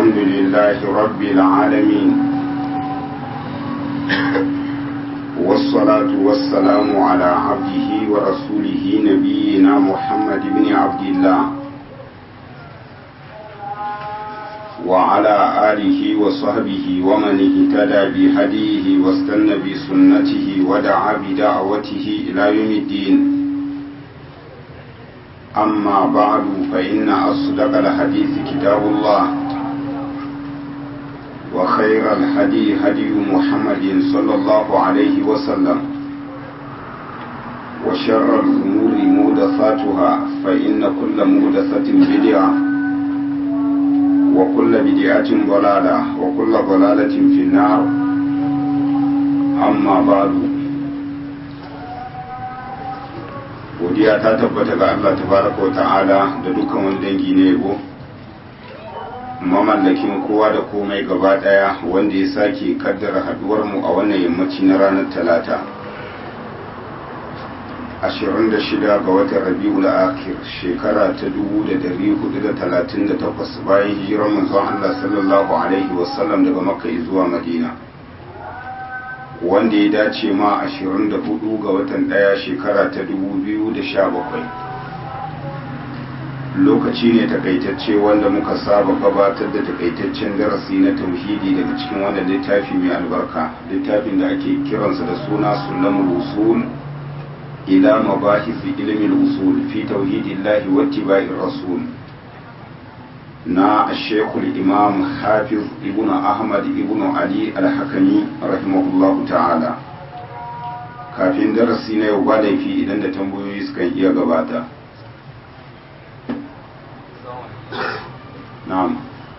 الحمد لله رب العالمين والصلاة والسلام على عبده ورسوله نبينا محمد بن عبد الله وعلى آله وصحبه ومن اهتدى بهديه واستنى بسنته ودعا بدعوته إلى يوم الدين أما بعد فإن أصدق الحديث كتاب الله وخير الهدي هدي محمد صلى الله عليه وسلم وشر الأمور مودثاتها فإن كل مودثة بدعة وكل بدعة ضلالة وكل ضلالة في النار أما بعد godiya ta tabbata ga Allah tabaraka wa ta'ala da dukkan wani dangi na yabo mamallakin kowa da komai gaba daya wanda ya sake kaddara haduwar mu a wannan yammaci na ranar talata 26 ga watan rabi'ul akhir shekara ta 1438 bayan hijirar manzon Allah sallallahu alaihi wasallam daga makka zuwa madina wanda ya dace ma 24 ga watan daya shekara ta 2017 lokaci ne takaitacce wanda muka saba gabatar da takaitaccen darasi na tauhidi daga cikin wannan littafi mai albarka littafin da ake kiransa da suna sulamul usul ila mabahisi ilmin usul fi tauhidillahi wattiba'ir rasul na shekul imam hafiz ibn ahmad ibn ali al-hakami rahimahullah ta'ala kafin darasi na yau ba laifi idan da tambayoyi sukan iya gabata na'am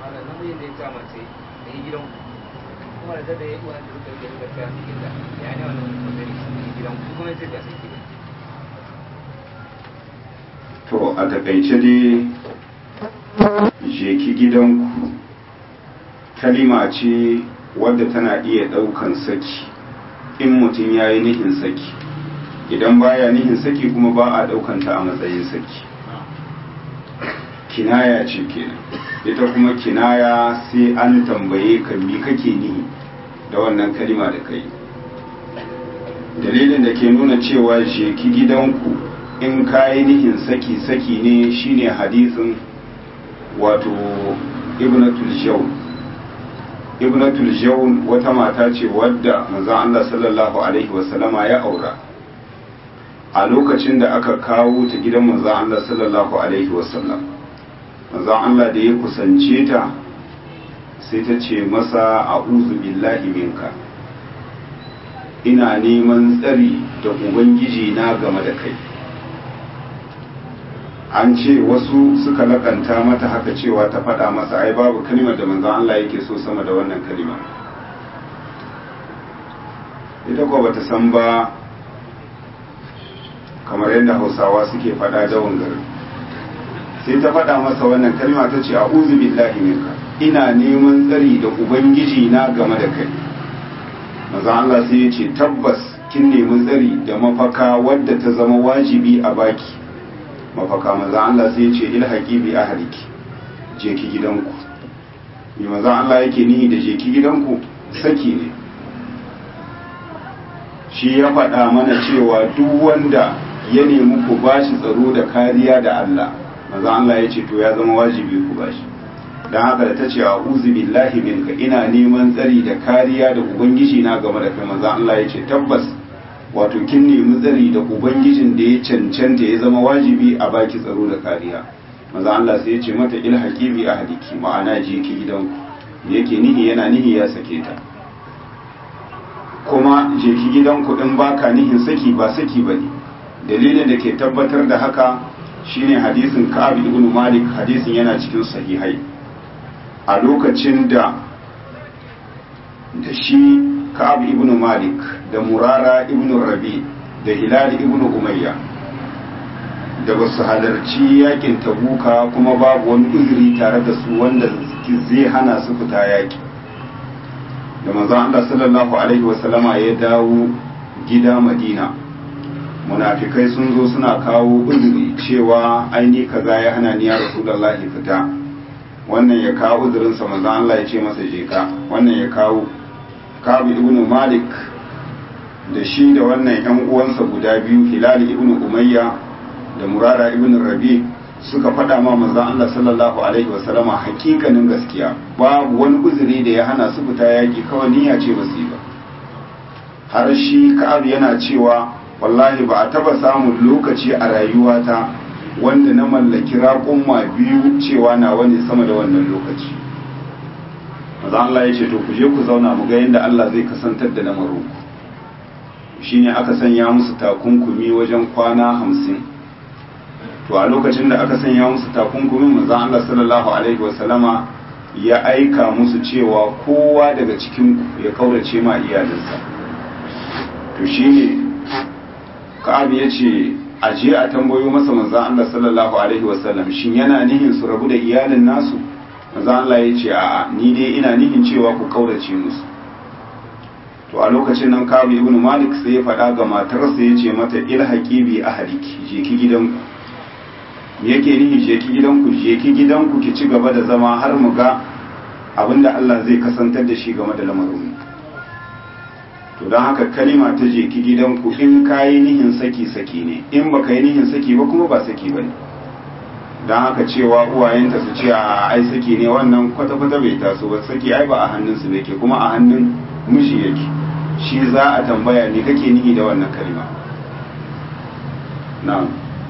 to a takaice dai je ki gidanku kalima ce wadda tana iya ɗaukan saki in mutum ya yi nihin saki idan baya nihin saki kuma ba a ɗaukanta a matsayin saki kinaya ce kenan ita kuma kinaya sai an tambaye ka mi kake nihi da wannan kalima da kai dalilin da ke nuna cewa je ki gidanku in kayi nihin saki saki ne shine hadisin wato ibnatul jawn ibnatul jawn wata mata ce wadda manzon Allah sallallahu alaihi wasallama ya aura a lokacin da aka kawo ta gidan manzon Allah sallallahu alaihi wasallam manzon Allah da ya kusance ta sai ta ce masa a'udhu billahi minka ina neman tsari da ubangiji na game da kai an ce wasu suka lakanta mata haka cewa ta faɗa masa ai babu kalimar da manzon Allah yake so sama da wannan kalima ita ko bata san ba kamar yadda hausawa suke faɗa da wangar sai ta faɗa masa wannan kalima ta ce a'udhu billahi minka ina neman tsari da ubangiji na game da kai manzon Allah sai ya ce tabbas kin nemi tsari da mafaka wadda ta zama wajibi a baki mafaka maza Allah sai ce ilhaqi bi ahliki je ki gidanku ni maza Allah yake nihi da je ki gidanku saki ne shi ya faɗa mana cewa duk wanda ya nemi ku bashi tsaro da kariya da Allah maza Allah ya ce to ya zama wajibi ku bashi dan haka da tace a'udhu billahi minka ina neman tsari da kariya da ubangiji na game da kai maza Allah ya ce tabbas wato kin nemi tsari da ubangijin da ya cancanta ya zama wajibi a baki tsaro da kariya maza Allah sai ya ce mata ilhaqi bi ahliki ma'ana je ki gidanku yake nihi yana nihi ya sake ta kuma je ki gidanku din baka nihin saki ba saki bane dalilin da ke tabbatar da haka shine hadisin Ka'ab ibn Malik hadisin yana cikin sahihai a lokacin da da shi Ka'ab ibn Malik da Murara ibn Rabi da Hilal ibn Umayya da ba su halarci yakin Tabuka kuma babu wani uzuri tare da su wanda zai hana su fita yaki da manzon Allah sallallahu alaihi wasallama ya dawo gida Madina munafikai sun zo suna kawo uzuri cewa aini kaza ya hana ni ya rasulullahi fita wannan ya kawo uzurinsa manzan Allah ya ce masa je ka wannan ya kawo kabu ibn malik da shi da wannan yan uwansa guda biyu hilal ibn umayya da murara ibn rabi suka faɗa ma manzan Allah sallallahu alaihi wasallama hakikanin gaskiya babu wani uzuri da ya hana su fita yaki kawai niyya ce ba su yi ba har shi ka'ab yana cewa wallahi ba a taba samun lokaci a rayuwata wanda na mallaki raƙumma biyu cewa na wani sama da wannan lokaci maza Allah ya ce to ku je ku zauna mu ga yadda Allah zai kasantar da lamarin ku shine aka sanya musu takunkumi wajen kwana hamsin to a lokacin da aka sanya musu takunkumi maza Allah sallallahu alaihi wasallama ya aika musu cewa kowa daga cikin ku ya kaurace ma iyalinsa to shine ka'ab ya ce a je a tambayo masa manzan Allah sallallahu alaihi wasallam shin yana nihin su rabu da iyalin nasu manzan Allah ya ce a'a ni dai ina nihin cewa ku kaurace musu to a lokacin nan ka'ab ibn malik sai ya faɗa ga matarsa ya ce mata ilhaqi bi ahliki je ki gidanku me yake nihi je ki gidanku je ki gidanku ki ci gaba da zama har mu ga abinda Allah zai kasantar da shi game da lamarin to don haka kalima ta je ki gidanku in ka yi nihin saki saki ne in ba ka yi nihin saki ba kuma ba saki ba ne don haka cewa uwayenta su ce a ai saki ne wannan kwata-kwata bai taso ba saki ai ba a hannunsu ne ke kuma a hannun miji yake shi za a tambaya ne kake nihi da wannan kalima na'am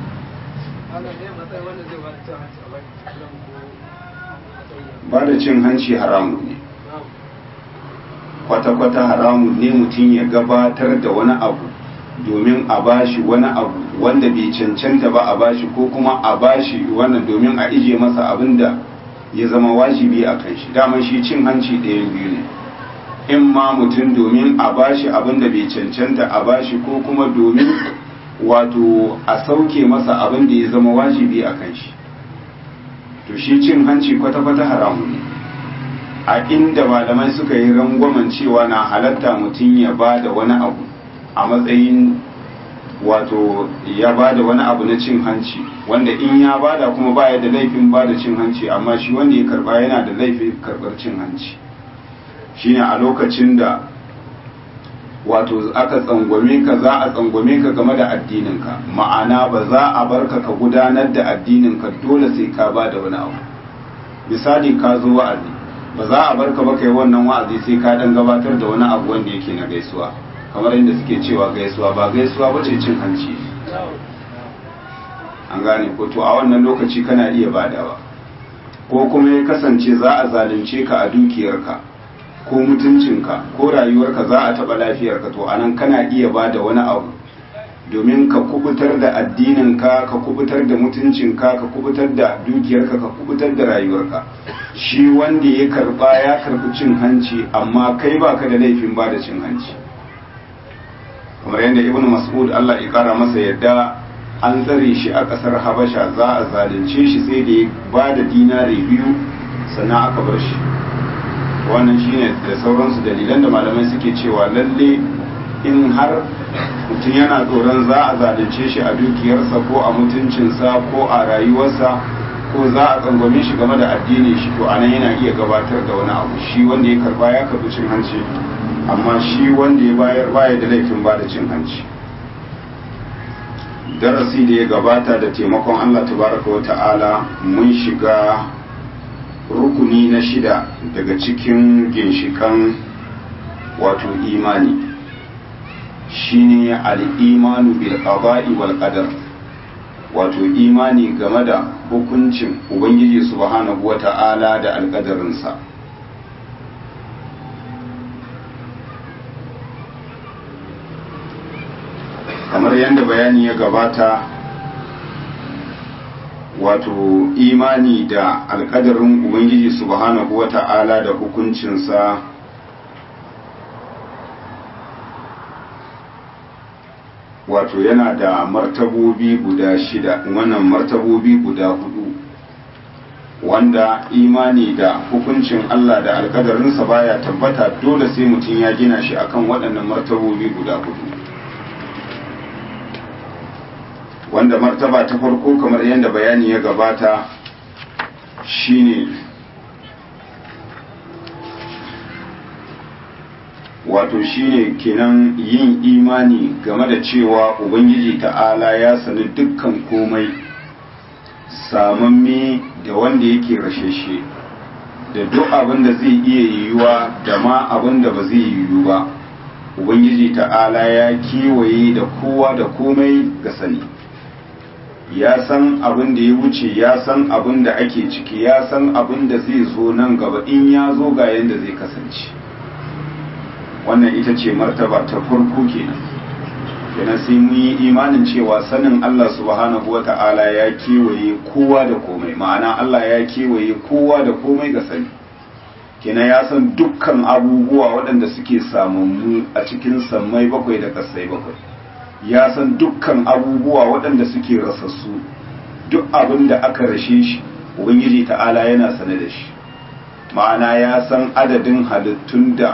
ba da cin hanci haramun ne kwata-kwata haramun ne mutum ya gabatar da wani abu domin a bashi wani abu wanda bai cancanta ba a bashi ko kuma a bashi wannan domin a ije masa abin da ya zama wajibi a kan shi daman shi cin hanci ɗayan biyu ne in ma mutum domin a bashi abin da bai cancanta a bashi ko kuma domin wato a sauke masa abin da ya zama wajibi a kan shi to shi cin hanci kwata-kwata haramun ne a inda malamai suka yi rangwamen cewa na halatta mutum ya ba da wani abu a matsayin wato ya ba da wani abu na cin hanci wanda in ya ba da kuma baya da laifin ba da cin hanci amma shi wanda ya karba yana da laifin karbar cin hanci shine a lokacin da wato aka tsangwame ka za a tsangwame ka game da addininka ma'ana ba za a barka ka gudanar da addininka dole sai ka ba da wani abu misali ka zo wa'azi ba za a barka ba kai wannan wa'azi sai ka dan gabatar da wani abu wanda yake na gaisuwa kamar inda suke cewa gaisuwa ba gaisuwa ba ce cin hanci an gane ko to a wannan lokaci kana iya badawa ko kuma ya kasance za a zalunce ka a dukiyarka ko mutuncinka ko rayuwarka za a taɓa lafiyarka to anan kana iya bada wani abu domin ka kubutar da addininka ka kubutar da mutuncinka ka kubutar da dukiyarka ka kubutar da rayuwarka shi wanda ya karba ya karbi cin hanci amma kai baka da laifin ba da cin hanci kamar yadda ibnu mas'ud Allah ya kara masa yadda an tsare shi a kasar habasha za a zalunce shi sai da ya ba da dinari biyu sannan aka bar shi wannan shine da sauransu dalilan da malamai suke cewa lalle in har mutum yana tsoron za a zalunce shi a dukiyarsa ko a mutuncinsa ko a rayuwarsa ko za a tsangwame shi game da addini shi to anan yana iya gabatar da wani abu shi wanda ya karba ya karbi cin hanci amma shi wanda ya bayar baya da laifin ba da cin hanci darasi da ya gabata da taimakon Allah tabaraka wa ta'ala mun shiga rukuni na shida daga cikin ginshikan wato imani shine al'imanu bil qada'i wal qadar wato imani game da hukuncin ubangiji subhanahu wata'ala da alƙadarinsa kamar yadda bayani ya gabata wato imani da alƙadarin ubangiji subhanahu wata'ala da hukuncinsa wato yana da martabobi guda shida wannan martabobi guda hudu wanda imani da hukuncin Allah da alkadarinsa baya tabbata dole sai mutum ya gina shi akan waɗannan martabobi guda hudu wanda martaba ta farko kamar yadda bayani ya gabata shine wato shine kenan yin imani game da cewa ubangiji ta'ala ya sani dukkan komai samamme da wanda yake rashashe da duk abin da zai iya yiwuwa da ma abin da ba zai yiwu ba ubangiji ta'ala ya kewaye da kowa da komai ga sani ya san abin da ya wuce ya san abin da ake ciki ya san abin da zai zo nan gaba in ya zo ga yadda zai kasance wannan ita ce martaba ta farko kenan kenan sai mun yi imanin cewa sanin Allah subhanahu wata'ala ya kewaye kowa da komai ma'ana Allah ya kewaye kowa da komai ga sani kenan ya san dukkan abubuwa waɗanda suke samammu a cikin sammai bakwai da kasai bakwai ya san dukkan abubuwa waɗanda suke rasassu duk abin da aka rashe shi ubangiji ta'ala yana sane da shi ma'ana ya san adadin halittun da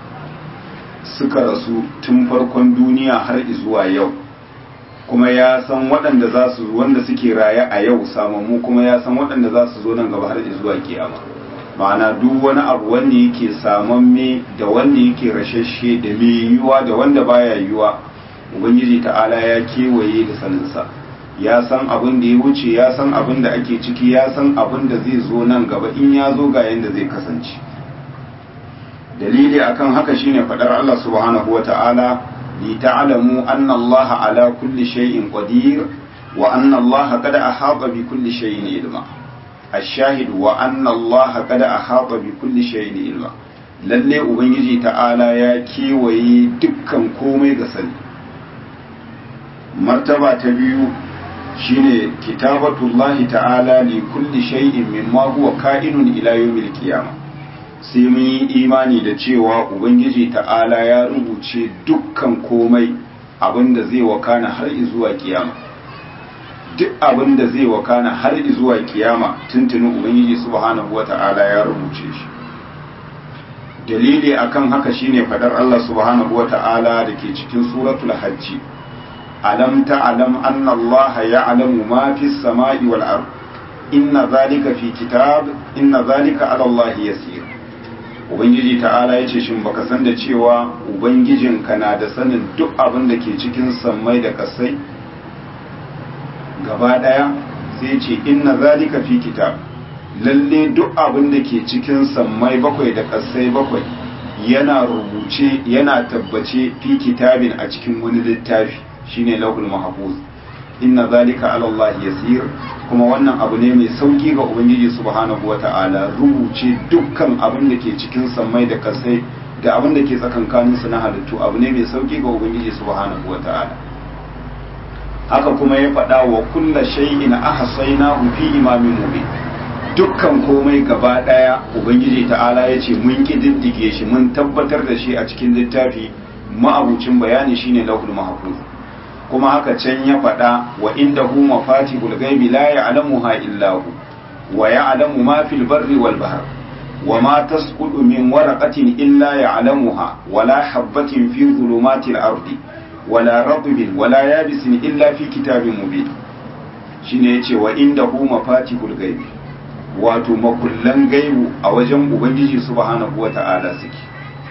suka rasu tun farkon duniya har zuwa yau kuma ya san waɗanda za su wanda suke raye a yau samammu kuma ya san waɗanda za su zo nan gaba har zuwa kiyama ma'ana duk wani abu wanda yake samamme da wanda yake rashashe da mai yiwuwa da wanda baya yiwuwa ubangiji ta'ala ya kewaye da saninsa ya san abin da ya wuce ya san abin da ake ciki ya san abin da zai zo nan gaba in ya zo ga yadda zai kasance dalili akan haka shine fadar Allah subhanahu wa ta'ala li ta'lamu anna Allah ala kulli shay'in qadir wa anna Allah qad ahata bi kulli shay'in ilma ash-shahid wa anna Allah qad ahata bi kulli shay'in ilma lalle ubangiji ta'ala ya kewaye dukkan komai ga sani martaba ta biyu shine kitabatullahi ta'ala li kulli shay'in mimma huwa ka'inun ila yawmil qiyamah sai mun yi imani da cewa ubangiji ta'ala ya rubuce dukkan komai abinda zai wakana har zuwa kiyama duk abinda zai wakana har zuwa kiyama tuntunin ubangiji subhanahu wata'ala ya rubuce shi dalili akan haka shine fadar Allah subhanahu wata'ala da ke cikin suratul hajji alam ta'lam anna Allah ya'lamu ma fis sama'i wal ard inna zalika fi kitab inna zalika ala Allah yasir ubangiji ta'ala ya ce shin baka san da cewa ubangijinka na da sanin duk abin da ke cikin sammai da kasai gaba daya sai ce inna zalika fi kitab lalle duk abin da ke cikin sammai bakwai da kasai bakwai yana rubuce yana tabbace fi kitabin a cikin wani littafi shine lahul mahfuz inna zalika ala Allah yasir kuma wannan abu ne mai sauki ga ubangiji subhanahu wata'ala rubuce dukkan abin da ke cikin sammai da kasai da abin da ke tsakankanin su na halittu abu ne mai sauki ga ubangiji subhanahu wata'ala haka kuma ya faɗa wa kulla shay'in ahsaynahu fi imamin mubin dukkan komai gaba daya ubangiji ta'ala ya ce mun kididdige shi mun tabbatar da shi a cikin littafi ma'abucin bayani shine lahul mahfuz kuma haka can ya faɗa wa inda hu mafatihul gaibi la ya'lamuha illa hu wa ya'lamu ma fil barri wal bahr wa ma tasqutu min waraqatin illa ya'lamuha wa la habatin fi dhulumatil ardi wa la ratbin wa la yabisin illa fi kitabin mubin shine yace wa inda hu mafatihul gaibi wato makullan gaibu a wajen ubangiji subhanahu wata'ala suke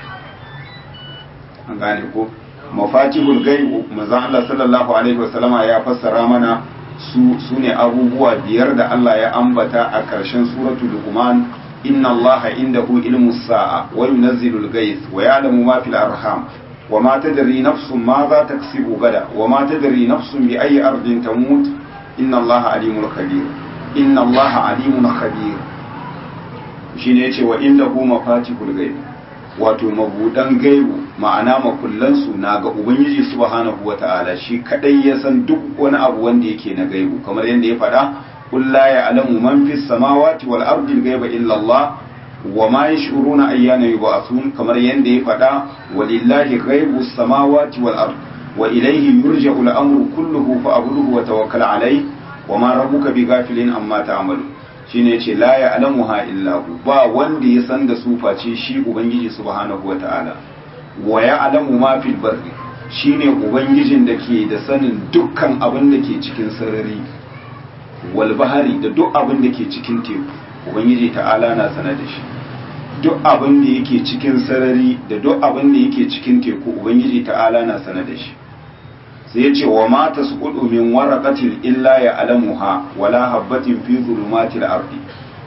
an gane ko mafatihul gaib manzon Allah sallallahu alaihi wasallama ya fassara mana su sune abubuwa biyar da Allah ya ambata a ƙarshen suratul luqman inna Allah indahu ilmus sa'a wa yunazzilul ghaith wa ya'lamu ma fil arham wa ma tadri nafsun ma za taksibu gada wa ma tadri nafsun bi ayyi ardin tamut inna Allah alimul khabir inna Allah alimun khabir shine yace wa indahu mafatihul gaib wato mabudan gaibu ma'ana makullansu na ga ubangiji subhanahu wata'ala shi kadai ya san duk wani abu wanda yake na gaibu kamar yadda ya faɗa qul la ya'lamu man fis samawati wal ardi al-ghaiba illa Allah wa ma yash'uruna ayyana yub'athun kamar yadda ya faɗa walillahi ghaibu samawati wal ard wa ilayhi yurja'u al-amru kulluhu fa'budhu wa tawakkal alayhi wa ma rabbuka bighafilin amma ta'malu shine yace la ya'lamuha illa hu ba wanda ya san da su face shi ubangiji subhanahu wata'ala wa ya'lamu ma fil barri shine ubangijin da ke da sanin dukkan abin da ke cikin sarari wal bahari da duk abin da ke cikin teku ubangiji ta'ala na sanar da shi duk abin da yake cikin sarari da duk abin da yake cikin teku ubangiji ta'ala na sana da shi sai ya ce wa ma tasqudu min waraqatin illa ya alamuha wala habbatin fi zulumatil ardi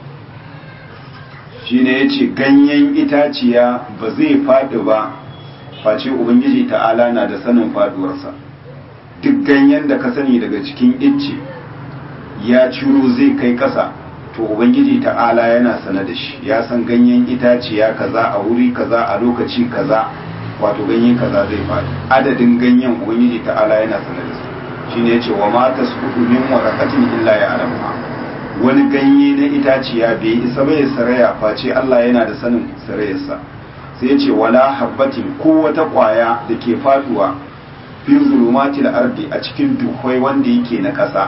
shine yace ganyen itaciya ba zai fadi ba face ubangiji ta'ala na da sanin faduwarsa duk ganyen da ka sani daga cikin icce ya ciro zai kai kasa to ubangiji ta'ala yana sana da shi ya san ganyen itaciya kaza a wuri kaza a lokaci kaza wato ganye kaza zai faɗi adadin ganyen ubangiji ta'ala yana sana da su shine yace wa ma tasqutu min waraqatin illa ya alamuha wani ganye na itaciya bai isa bai saraya face Allah yana da sanin sarayarsa sai yace wala habbatin ko wata kwaya da ke faduwa fi zulumatil ardi a cikin duhwai wanda yake na ƙasa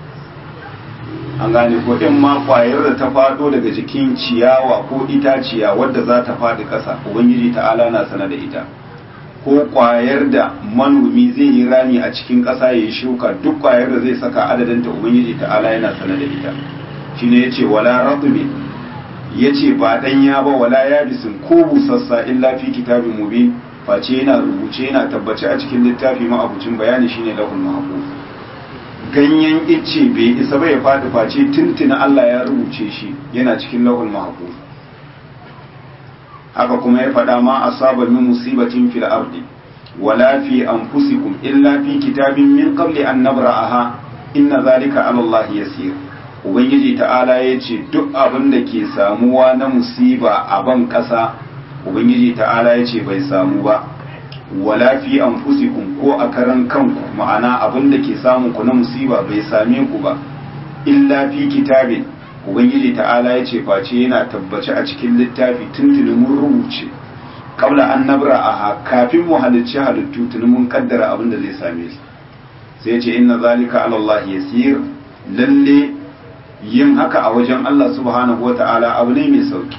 an gane ko in ma kwayar da ta fado daga jikin ciyawa ko itaciya wadda za ta faɗi ƙasa ubangiji ta'ala na sana da ita ko kwayar da manomi zai yi rami a cikin ƙasa ya yi shuka duk kwayar da zai saka adadin ta ubangiji ta'ala yana sana da ita shine yace wala ratbi yace ba danya ba wala yabisin ko busassa illa fi kitabin mubin face yana rubuce yana tabbace a cikin littafi ma abucin bayani shine lahul mahfuz ganyen icce bai isa bai faɗi face tuntuna Allah ya rubuce shi yana cikin lahul mahfuz haka kuma ya faɗa ma asaba min musibatin fil ardi wala fi anfusikum illa fi kitabin min qabli an nabra'aha inna zalika ala Allah yasir ubangiji ta'ala ya ce duk abin da ke samuwa na musiba a ban ƙasa ubangiji ta'ala ya ce bai samu ba wala fi anfusikum ko a karan kanku ma'ana abin da ke samun ku na musiba bai same ku ba illa fi kitabin ubangiji ta'ala ya ce face yana tabbace a cikin littafi tuntuni mun rubuce kabla an nabra a kafin mu halicci halittu tuni mun kaddara abin da zai same su sai ce inna zalika ala Allah yasir lalle yin haka a wajen Allah subhanahu wata'ala abu ne mai sauki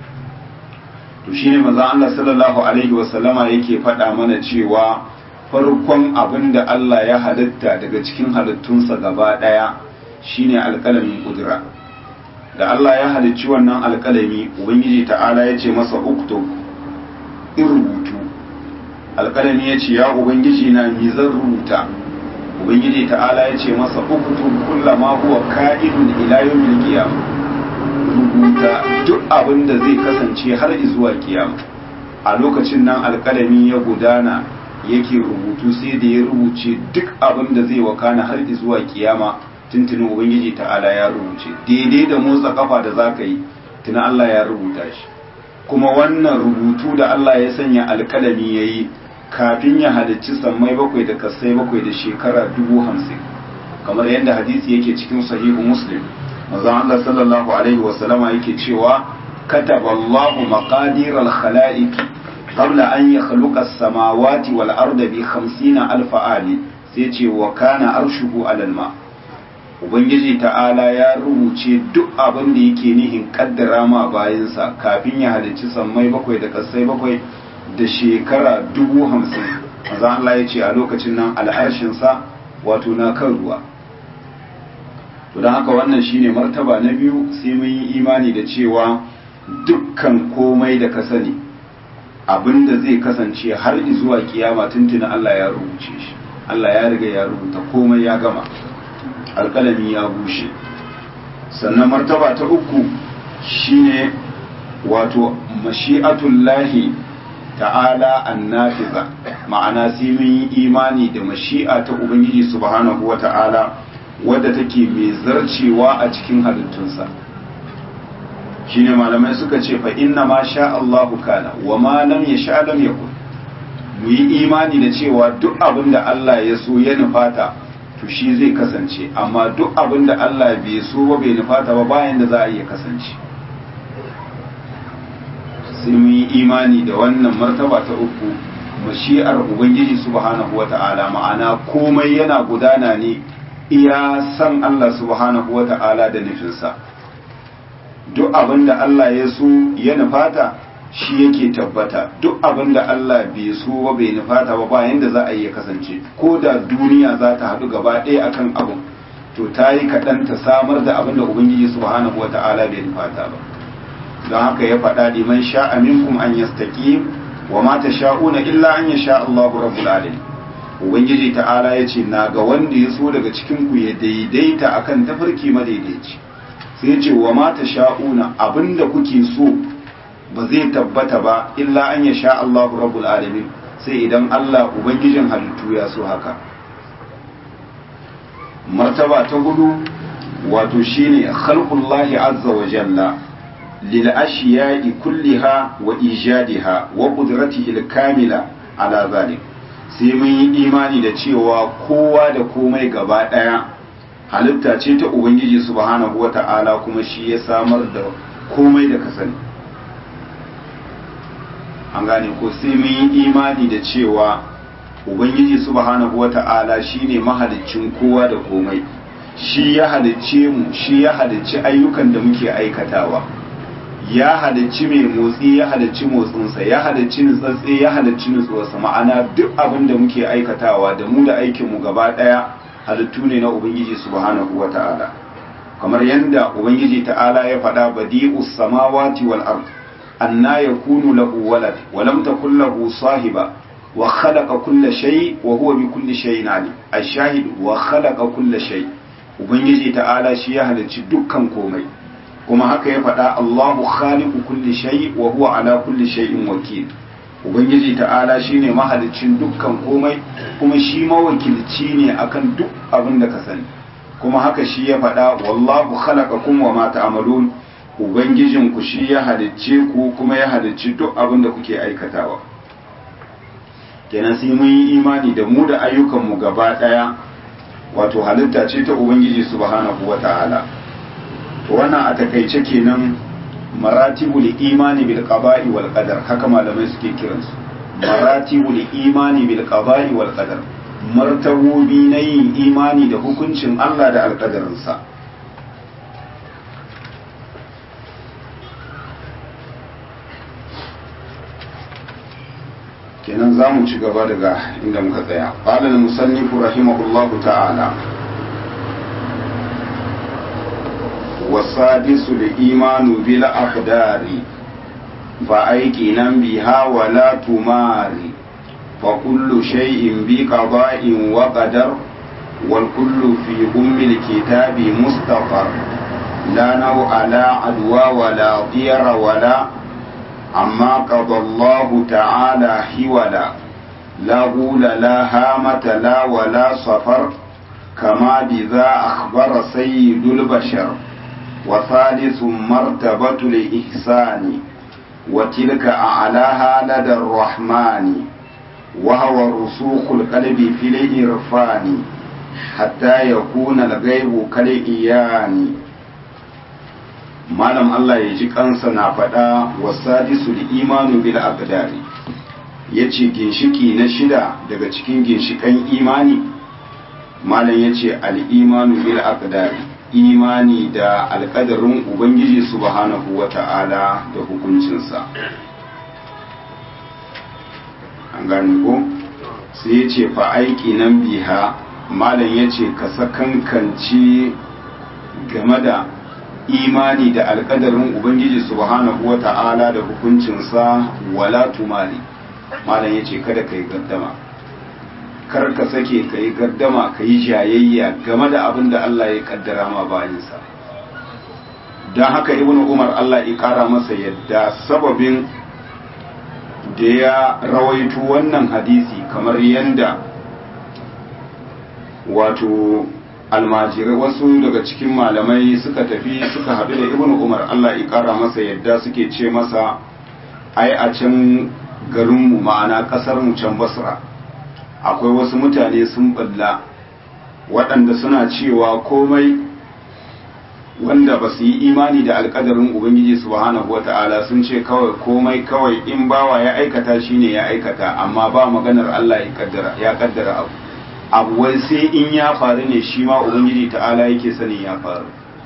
to shine manzon Allah sallallahu alaihi wasallama yake faɗa mana cewa farkon abin da Allah ya halitta daga cikin halittunsa gaba ɗaya shine alƙalamin kudura da Allah ya halicci wannan alƙalami ubangiji ta'ala ya ce masa uktub in rubutu alƙalami ya ce ya ubangiji na mi zan rubuta ubangiji ta'ala ya ce masa uktub kullama huwa ka'idun ila yawmil qiyamah rubuta duk abin da zai kasance har zuwa kiyama a lokacin nan alƙalami ya gudana yake rubutu sai da ya rubuce duk abin da zai wakana har zuwa kiyama tuntunin ubangiji ta'ala ya rubuce daidai da motsa kafa da za ka yi tuna Allah ya rubuta shi kuma wannan rubutu da Allah ya sanya alkalami ya yi kafin ya halicci sammai bakwai da kasai bakwai da shekara dubu hamsin kamar yadda hadisi yake cikin sahihu muslim manzon Allah sallallahu alaihi wasallama yake cewa kataba Allahu maqadir al-khalaiq qabla an yakhluqa as-samawati wal arda bi 50 alf ali sai ce wa kana arshuhu alal ma ubangiji ta'ala ya rubuce duk abin da yake nihin kaddara ma bayansa kafin ya halicci sammai bakwai da kasai bakwai da shekara dubu hamsin maza Allah ya ce a lokacin nan al'arshinsa wato na kan ruwa to don haka wannan shine martaba na biyu sai mun yi imani da cewa dukkan komai da ka sani abin da zai kasance har zuwa kiyama tuntuna Allah ya rubuce shi Allah ya riga ya rubuta komai ya gama alƙalami ya bushe sannan martaba ta uku shine wato mashi'atullahi ta'ala annafiza ma'ana sai mun yi imani da mashi'a ta ubangiji subhanahu wa ta'ala wadda take mai zarcewa a cikin halittunsa shine malamai suka ce fa inna ma sha Allahu kana wa ma lam yasha lam yakun mu yi imani da cewa duk abin da Allah ya so ya nufata to shi zai kasance amma duk abin da Allah bai so ba bai nufata ba bayan da za a iya kasance sai mun yi imani da wannan martaba ta uku mashi'ar ubangiji subhanahu wata'ala ma'ana komai yana gudana ne iya san Allah subhanahu wata'ala da nufinsa duk abin da Allah ya so ya nufata shi yake tabbata duk abin da Allah bai so ba bai nufata ba bayan da za a iya kasance ko da duniya za ta haɗu gaba ɗaya akan abin to ta yi kaɗan ta samar da abin da ubangiji subhanahu wa ta'ala bai nufata ba don haka ya faɗa liman sha'a minkum an yastaqim wa ma tasha'una illa an yasha Allahu rabbul alamin ubangiji ta'ala ya ce na ga wanda ya so daga cikin ku ya daidaita akan tafarki madaidaici sai ce wa ma tasha'una abinda kuke so ba zai tabbata ba illa an yasha Allahu rabbul alamin sai idan Allah ubangijin halittu ya so haka martaba ta hudu wato shine khalqullahi azza wa jalla lil ashiya'i kulliha wa ijadiha wa qudratihi al-kamila ala zalik sai mun yi imani da cewa kowa da komai gaba daya halitta ce ta ubangiji subhanahu wata'ala kuma shi ya samar da komai da kasani an gane ko sai mun yi imani da cewa ubangiji subhanahu wata'ala shine mahaliccin kowa da komai shi ya halicce mu shi ya halicci ayyukan da muke aikatawa ya halicci mai motsi ya halicci motsinsa ya halicci nutsatse ya halicci nutsuwarsa ma'ana duk abin da muke aikatawa da mu da aikinmu gaba ɗaya halittu ne na ubangiji subhanahu wata'ala kamar yadda ubangiji ta'ala ya faɗa badi'us samawati wal ard anna yakunu lahu walad wa lam takul lahu sahiba wa khalaqa kulla shay wa huwa bi kulli shay'in alim ash-shahid wa khalaqa kulla shay ubangiji ta'ala shi ya halicci dukkan komai kuma haka ya faɗa Allahu khaliqu kulli shay wa huwa ala kulli shay'in wakil ubangiji ta'ala shine mahaliccin dukkan komai kuma shi mawakilci ne akan duk abin da ka sani kuma haka shi ya faɗa wallahu khalaqakum wa ma ta'malun ubangijin ku shi ya halicce ku kuma ya halicci duk abin da kuke aikatawa kenan sai mun yi imani da mu da ayyukan mu gaba daya wato halitta ce ta ubangiji subhanahu wata'ala to wannan a takaice kenan maratibul imani bil qada'i wal qadar haka malamai suke kiransu maratibul imani bil qada'i wal qadar martabobi na yin imani da hukuncin Allah da alƙadarinsa kenan za mu ci gaba daga inda muka tsaya ƙalar musannifu rahimahullahu ta'ala والسادس الإيمان بالأقدار فأيقنا بها ولا تماري فكل شيء بقضاء وقدر والكل في أم الكتاب مستقر لا نوع لا عدوى ولا ضير ولا عما قضى الله تعالى حولا لا غول لا هامة لا ولا صفر كما بذا أخبر سيد البشر وثالث مرتبة الإحسان وتلك أعلاها لدى الرحمن وهو رسوخ القلب في الإرفان حتى يكون الغيب كالإيان malam Allah ya ji kansa na faɗa wasadisu da imanu bil aqdari yace ginshiki na shida daga cikin ginshikan imani malam yace al imanu bil aqdari imani da alƙadarin ubangiji subhanahu wata'ala da hukuncinsa an gane ko sai ya ce fa aiki nan biha malam ya ce ka sakankanci game da imani da alƙadarin ubangiji subhanahu wata'ala da hukuncinsa wala tumali malam ya ce kada ka yi gaddama kar ka sake ka yi gardama ka yi jayayya game da abin da Allah ya kaddara ma bayansa don haka ibn umar Allah ya kara masa yadda sababin da ya rawaito wannan hadisi kamar yadda wato almajirai wasu daga cikin malamai suka tafi suka haɗu da ibn umar Allah ya kara masa yadda suke ce masa ai a can garinmu ma'ana ƙasarmu can basra akwai wasu mutane sun balla waɗanda suna cewa komai wanda ba su yi imani da alƙadarin ubangiji subhanahu wata'ala sun ce kawai komai kawai in bawa ya aikata shine ya aikata amma ba maganar Allah ya kaddara abu abu wai sai in ya faru ne shi ma ubangiji ta'ala yake sani ya faru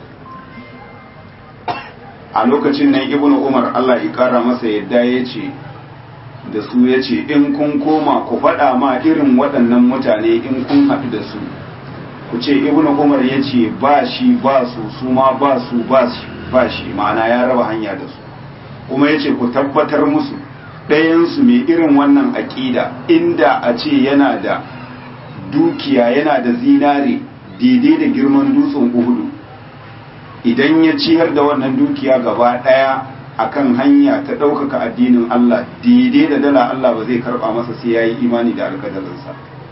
a lokacin nan ibnu umar Allah ya kara masa yadda ya ce da su ya ce in kun koma ku faɗa ma irin waɗannan mutane in kun haɗu da su ku ce ibnu umar ya ce ba shi ba su su ma ba su ba shi ma'ana ya raba hanya da su kuma yace ku tabbatar musu ɗayansu mai irin wannan aƙida inda a ce yana da dukiya yana da zinare daidai da girman dutsen uhudu idan ya ciyar da wannan dukiya gaba ɗaya akan hanya ta ɗaukaka addinin Allah daidai da dala Allah ba zai karɓa masa sai ya yi imani da alkadarinsa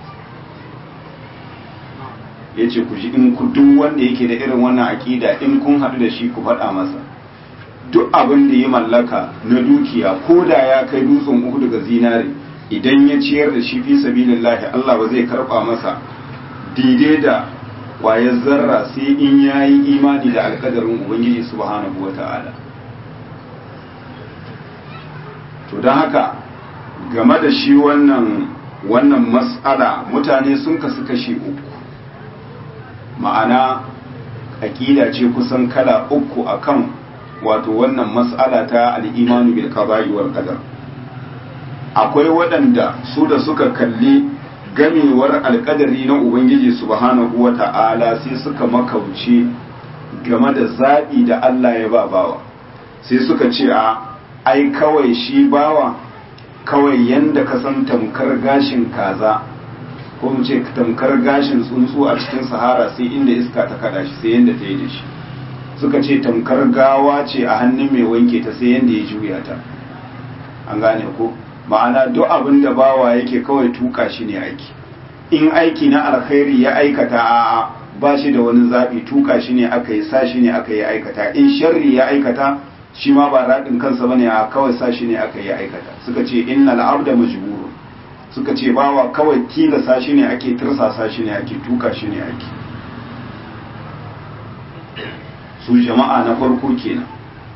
ya ce ku ji in ku duk wanda yake da irin wannan aƙida in kun haɗu da shi ku faɗa masa duk abin da ya mallaka na dukiya ko da ya kai dutsen uku daga zinare idan ya ciyar da shi fi sabilillahi Allah ba zai karɓa masa daidai da wayar zarra sai in ya yi imani da alkadarin ubangiji subhanahu wa ta'ala to don haka game da shi wannan wannan mas'ala mutane sun kasu kashe uku ma'ana aƙida ce kusan kala uku akan wato wannan mas'ala ta al'imanu bil qada'i wal qadar akwai waɗanda su da suka kalli gamewar alƙadari na ubangiji subhanahu wa ta'ala sai suka makauce game da zaɓi da Allah ya ba bawa sai suka ce a ai kawai shi bawa kawai yanda ka san tamkar gashin kaza ko mu ce tamkar gashin tsuntsu a cikin sahara sai inda iska ta kada shi sai yanda ta yi da shi suka ce tamkar gawa ce a hannun mai wanke ta sai yanda ya juya ta an gane ko ma'ana duk abin da bawa yake kawai tuka shi ne aiki in aiki na alkhairi ya aikata a'a ba shi da wani zaɓi tuka shi ne aka yi sa shi ne aka yi aikata in sharri ya aikata shi ma ba raɗin kansa bane a kawai sa shi ne aka yi aikata suka ce innal abda majburun suka ce bawa kawai tilasa shi ne ake tirsasa shi ne ake tuka shi ne ake su jama'a na farko kenan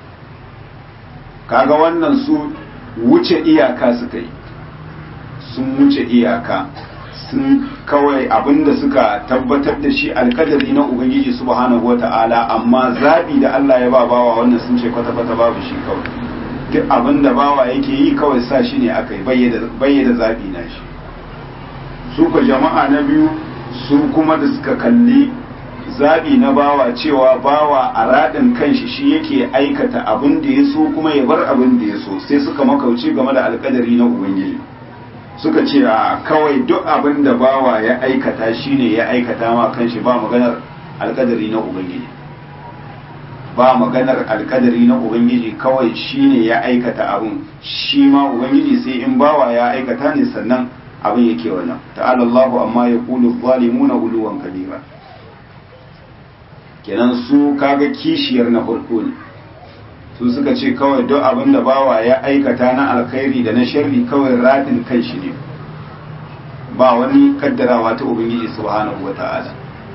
kaga wannan su wuce iyaka suka yi sun wuce iyaka sun kawai abinda suka tabbatar da shi alkadari na ubangiji subhanahu wata'ala amma zabi da Allah ya ba bawa wannan sun ce kwata-kwata babu shi kawai duk abinda bawa yake yi kawai sa shi ne aka yi bayyada zabi na shi su ka jama'a na biyu su kuma da suka kalli zabi na bawa cewa bawa a raɗin kanshi shi yake aikata abin da ya so kuma ya bar abin da ya so sai suka makauci game da alkadari na ubangiji suka ce a kawai duk abin da bawa ya aikata shine ya aikata ma kanshi ba maganar alkadari na ubangiji ba maganar alkadari na ubangiji kawai shine ya aikata abin shi ma ubangiji sai in bawa ya aikata ne sannan abin yake wannan ta'ala Allahu amma ya kulu zalimuna uluwan kabira kenan su kaga kishiyar na farko ne su suka ce kawai duk abin da bawa ya aikata na alkhairi da na sharri kawai radin kan shi ne ba wani kaddarawa ta ubangiji subhanahu wata'ala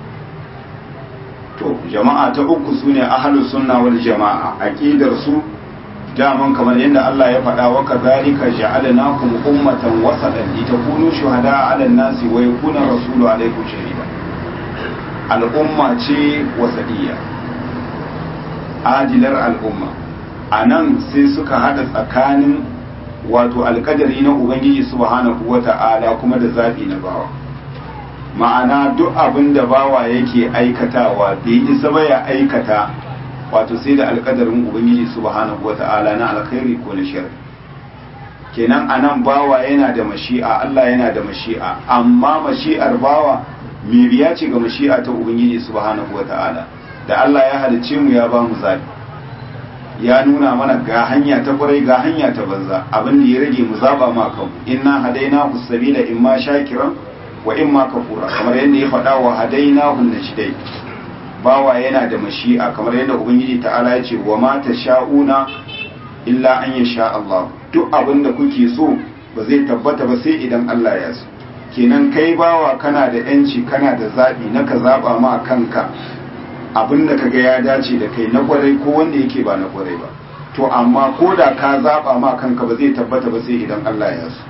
to jama'a ta uku sune ahlus sunna wal jama'a aqidar su daman kamar yadda Allah ya faɗa wa kadhalika ja'alnakum ummatan wasatan litakunu shuhada'a 'alan nasi wa yakuna rasulu 'alaykum shahida al'umma ce wasadiya adilar al'umma a nan sai suka hada tsakanin wato alkadari na ubangiji subhanahu wata'ala kuma da zafi na bawa ma'ana duk abin da bawa yake aikatawa bai isa ba ya aikata wato sai da alkadarin ubangiji subhanahu wata'ala na alkhairi ko na sharri kenan anan bawa yana da mashi'a Allah yana da mashi'a amma mashi'ar bawa mai biya ce ga mashi'a ta ubangiji subhanahu wata'ala da Allah ya halicce mu ya ba mu zabi ya nuna mana ga hanya ta kwarai ga hanya ta banza abin da ya rage mu zaba ma kanmu inna hadaina sabila imma shakiran wa imma kafura kamar yadda ya faɗa wa hadaina hun najdai bawa yana da mashi'a kamar yadda ubangiji ta'ala ya ce wa ma sha'una illa an yasha Allah duk abin da kuke so ba zai tabbata ba sai idan Allah ya so kenan kai bawa kana da yanci kana da zabi na ka zaba ma kanka abin da kaga ya dace da kai na kwarai ko wanda yake ba na kwarai ba to amma ko da ka zaba ma kanka ba zai tabbata ba sai idan Allah ya so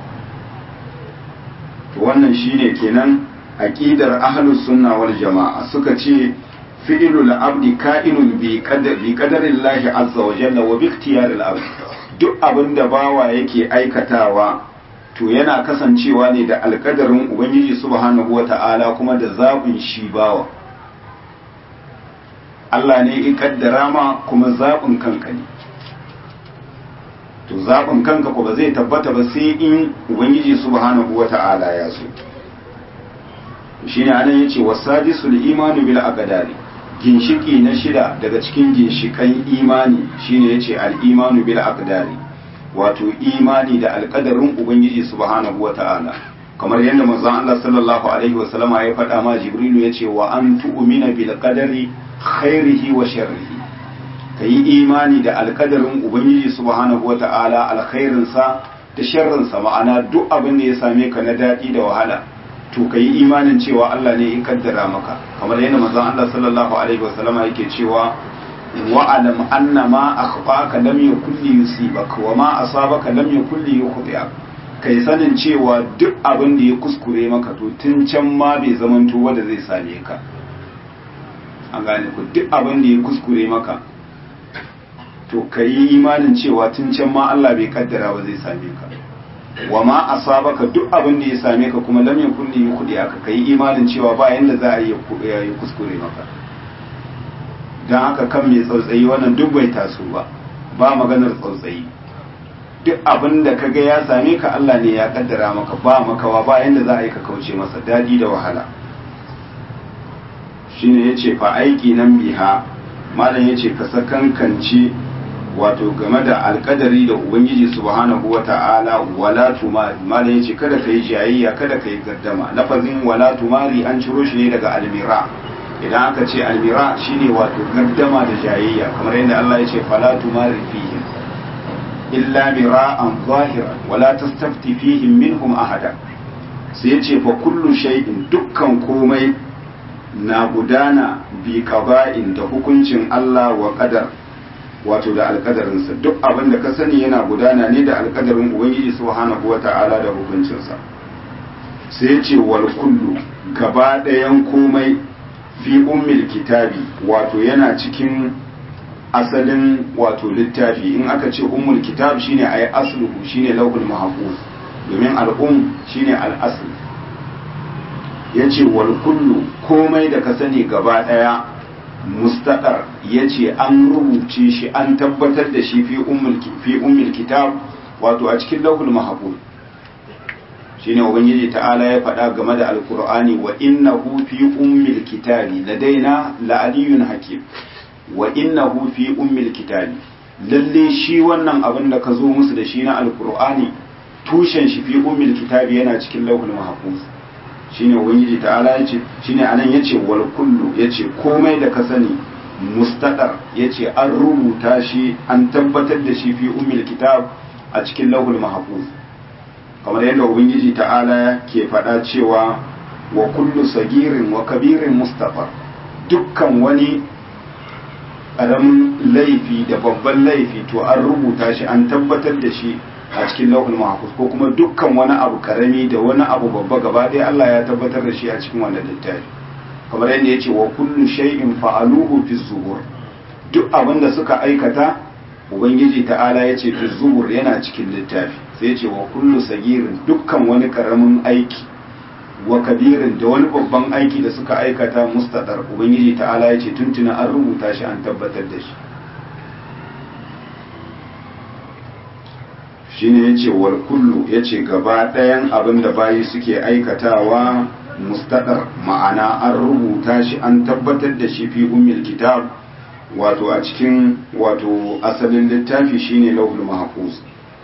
to wannan shine kenan aqidar ahlus sunna wal jamaa suka ce fi'lul abdi ka'inun bi qadar bi qadarillahi azza wa jalla wa bi ikhtiyaril abd duk abin da bawa yake aikatawa to yana kasancewa ne da alkadarin ubangiji subhanahu wata'ala kuma da zabin shi bawa Allah ne ya kaddara ma kuma zaɓin kanka ne to zaɓin kanka ko ba zai tabbata ba sai in ubangiji subhanahu wata'ala ya so shine anan yace wasadisul imanu bil aqdari ginshiki na shida daga cikin ginshikan imani shine yace al imanu bil aqdari wato imani da alƙadarin ubangiji subhanahu wata'ala kamar yadda manzon Allah sallallahu alaihi wa sallama ya faɗa ma jibrilu yace wa an tu'mina bil qadari khairihi wa sharrihi kayi imani da alƙadarin ubangiji subhanahu wata'ala alkhairinsa da sharrinsa ma'ana duk abin da ya same ka na daɗi da wahala to ka yi imanin cewa Allah ne ya kaddara maka kamar yadda manzon Allah sallallahu alaihi wasallama yake cewa wa alam anna ma akhfaka lam yakul li yusibaka wa ma asabaka lam yakul li yukhti'ak kai sanin cewa duk abin da ya kuskure maka to tun can ma bai zamanto wanda zai same ka an gane ku duk abin da ya kuskure maka to ka yi imanin cewa tun can ma Allah bai kaddara ba zai same ka wa ma asabaka duk abin da ya same ka kuma lam yakun li yukhdi aka kai imanin cewa ba yanda za a yi ya kuskure maka dan haka kan mai tsautsayi wannan duk bai taso ba ba maganar tsautsayi duk abin da kaga ya same ka Allah ne ya kaddara maka ba makawa ba yanda za a yi ka kauce masa dadi da wahala shine yace fa aiki nan biha malam yace ka sakankance wato game da alkadari da ubangiji subhanahu wa ta'ala wala tumari malam yace kada kai jayayya kada kai gaddama lafazin wala tumari an ciro shi ne daga almira idan aka ce almira shine wato gaddama da jayayya kamar yadda Allah ya ce fala tumari fihim illa mira'an zahiran wala tastafti fihim minhum ahada sai yace fa kullu shay'in dukkan komai na gudana bi qada'in da hukuncin Allah wa qadar wato da alkadarinsa duk abin da ka sani yana gudana ne da alkadarin ubangiji subhanahu wata'ala da hukuncinsa sai ya ce wal kullu gaba ɗayan komai fi ummil kitabi wato yana cikin asalin wato littafi in aka ce ummul kitab shine ayi asluhu shine lauhul mahfuz domin al'um shine al'asl yace wal kullu komai da ka sani gaba ɗaya mustaqar yace an rubuce shi an tabbatar da shi fi ummul fi ummul kitab wato a cikin lauhul mahfuz shine ubangiji ta'ala ya faɗa game da alqur'ani wa innahu fi ummil kitabi ladaina la'aliyun hakim wa innahu fi ummil kitabi lalle shi wannan abin da ka zo musu da shi na alqur'ani tushen shi fi ummil kitabi yana cikin lauhul mahfuz shine ubangiji ta'ala yace shine anan yace wal kullu yace komai da ka sani mustaqar yace an rubuta shi an tabbatar da shi fi ummil kitab a cikin lauhul mahfuz kamar yadda ubangiji ta'ala ke faɗa cewa wa kullu sagirin wa kabirin mustaqar dukkan wani ƙaramin laifi da babban laifi to an rubuta shi an tabbatar da shi a cikin lauhul mahfuz ko kuma dukkan wani abu karami da wani abu babba gaba ɗaya Allah ya tabbatar da shi a cikin wannan littafi kamar yadda yace wa kullu shay'in fa'aluhu fi zubur duk abin da suka aikata ubangiji ta'ala yace fi zubur yana cikin littafi sai yace wa kullu sagirin dukkan wani karamin aiki wa kabirin da wani babban aiki da suka aikata mustadar ubangiji ta'ala yace tuntuna an rubuta shi an tabbatar da shi shine yace wal kullu yace gaba ɗayan abin da bayi suke aikatawa mustadar ma'ana an rubuta shi an tabbatar da shi fi ummil kitab wato a cikin wato asalin littafi shine lauhul mahfuz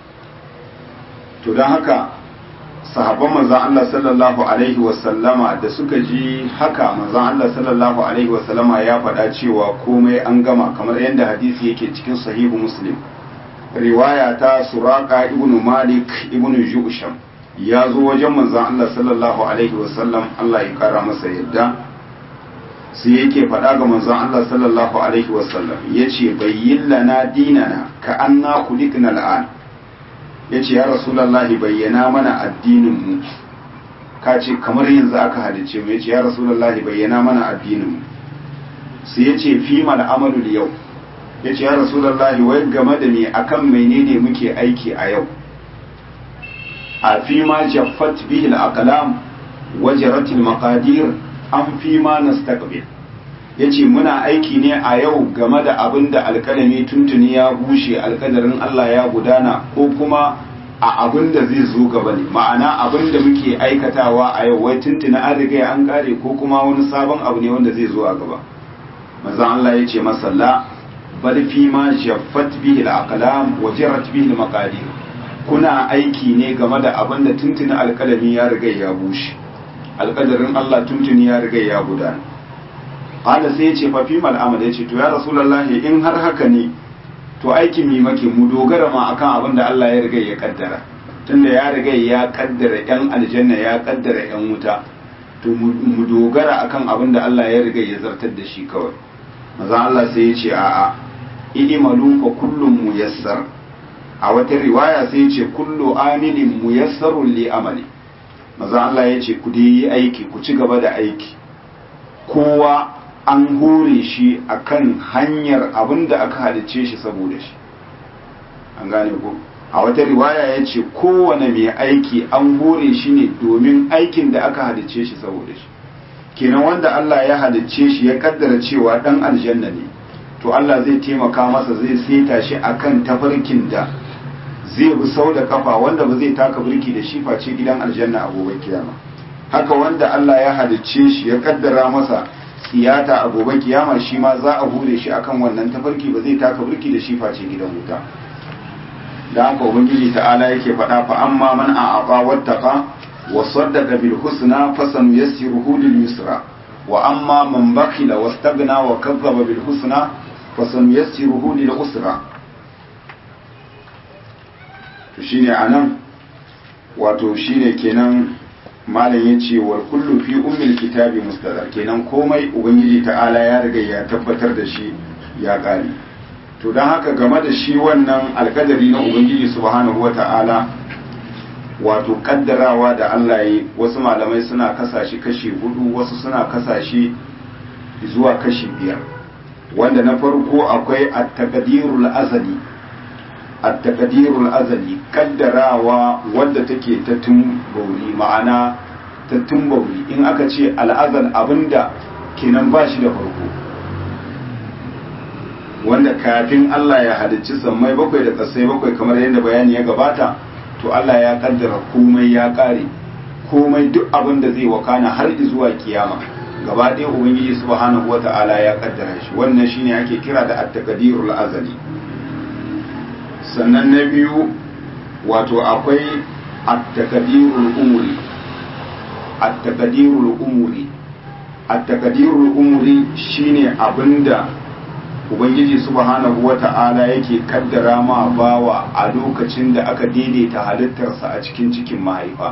to don haka sahabban manzon Allah sallallahu alaihi wasallama da suka ji haka manzon Allah sallallahu alaihi wasallama ya faɗa cewa komai an gama kamar yadda hadisi yake cikin sahihu muslim riwaya ta suraka ibnu malik ibnu ju'sham ya zo wajen manzon Allah sallallahu alaihi wasallam Allah ya kara masa yadda sai yake faɗa ga manzon Allah sallallahu alaihi wasallam yace bayyin lana dinana ka anna khuliqna al'an yace ya rasulullahi bayyana mana addinin mu ka ce kamar yanzu aka halice mu yace ya rasulullahi bayyana mana addinin mu sai yace fi mal amalu yau yace ya rasulullahi wai game da me akan menene muke aiki a yau a fi ma jaffat bihi al-aqlam wajarat al-maqadir an fi ma nastaqbil ya ce muna aiki ne a yau game da abin da alkalami tuntuni ya bushe alkadarin Allah ya gudana ko kuma a abin da zai zo gaba ne ma'ana abin da muke aikatawa a yau wai tuntuni an riga an kare ko kuma wani sabon abu ne wanda zai zo a gaba manzon Allah ya ce masalla bal fi ma jaffat bihi al-aqlam wa jarat bihi al-maqadir kuna aiki ne game da abin da tuntuni alkalami ya riga ya bushe alkadarin Allah tuntuni ya riga ya gudana qala sai ya ce fa fi mal amal ya ce to ya rasulullahi in har haka ne to aikin mi make mu dogara ma akan abin da Allah ya riga ya kaddara tunda ya riga ya kaddara yan aljanna ya kaddara yan wuta to mu dogara akan abin da Allah ya riga ya zartar da shi kawai maza Allah sai ya ce a'a idimalu fa kullum muyassar a wata riwaya sai ya ce kullu amilin muyassarun li amali maza Allah ya ce ku dai yi aiki ku ci gaba da aiki kowa an hore shi akan hanyar abin da aka halicce shi saboda shi an gane ku a wata riwaya ya ce kowane mai aiki an hore shi ne domin aikin da aka halicce shi saboda shi kenan wanda Allah ya halicce shi ya kaddara cewa dan aljanna ne to Allah zai taimaka masa zai seta shi akan tafarkin da zai bi sau da kafa wanda ba zai taka birki da shi face gidan aljanna a gobe kiyama haka wanda Allah ya halicce shi ya kaddara masa siyata a gobe kiyama shi ma za a hure shi akan wannan tafarki ba zai taka birki da shi face gidan wuta da haka ubangiji ta'ala yake faɗa fa amma man a'aqa wattaqa wa saddaqa bil husna fasanu yassiruhu lil yusra wa amma man bakhila wastaghna wa kazzaba bil husna fasanu yassiruhu lil usra to shine anan wato shine kenan malam ya ce wa kullu fi ummil kitabi mustadar kenan komai ubangiji ta'ala ya riga ya tabbatar da shi ya kare to don haka game da shi wannan alkadari na ubangiji subhanahu wata'ala wato kaddarawa da Allah yi wasu malamai suna kasa shi kashi hudu wasu suna kasa shi zuwa kashi biyar wanda na farko akwai at-taqdirul azali at-taqdirul azali kaddarawa wadda take ta tumbauri ma'ana ta tumbauri in aka ce al'azal abinda kenan ba shi da farko wanda kafin Allah ya halicci sammai bakwai da kasai bakwai kamar yadda bayani ya gabata to Allah ya kaddara komai ya kare komai duk abin da zai wakana har zuwa kiyama gaba ɗaya ubangiji subhanahu wata'ala ya kaddara shi wannan shine ake kira da at-taqdirul azali sannan na biyu wato akwai at-taqdirul umuri at-taqdirul umuri at-taqdirul umuri shine abinda ubangiji subhanahu wata'ala yake kaddara ma bawa a lokacin da aka daidaita halittarsa a cikin cikin mahaifa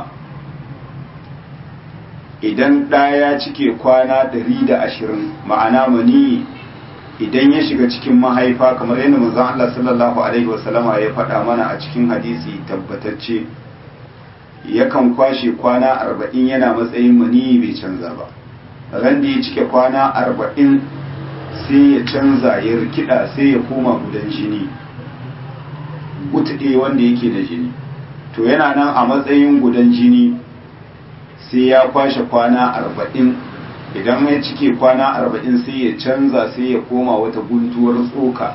idan ɗaya cike kwana 120 ma'ana mani idan ya shiga cikin mahaifa kamar yadda manzon Allah sallallahu alaihi wasallama ya faɗa mana a cikin hadisi tabbatacce yakan kwashe kwana 40 yana matsayin mani bai canza ba ran da ya cike kwana 40 sai ya canza ya rikida sai ya koma gudan jini gutuɗe wanda yake da jini to yana nan a matsayin gudan jini sai ya kwashe kwana arba'in idan ya cike kwana arba'in sai ya canza sai ya koma wata guntuwar tsoka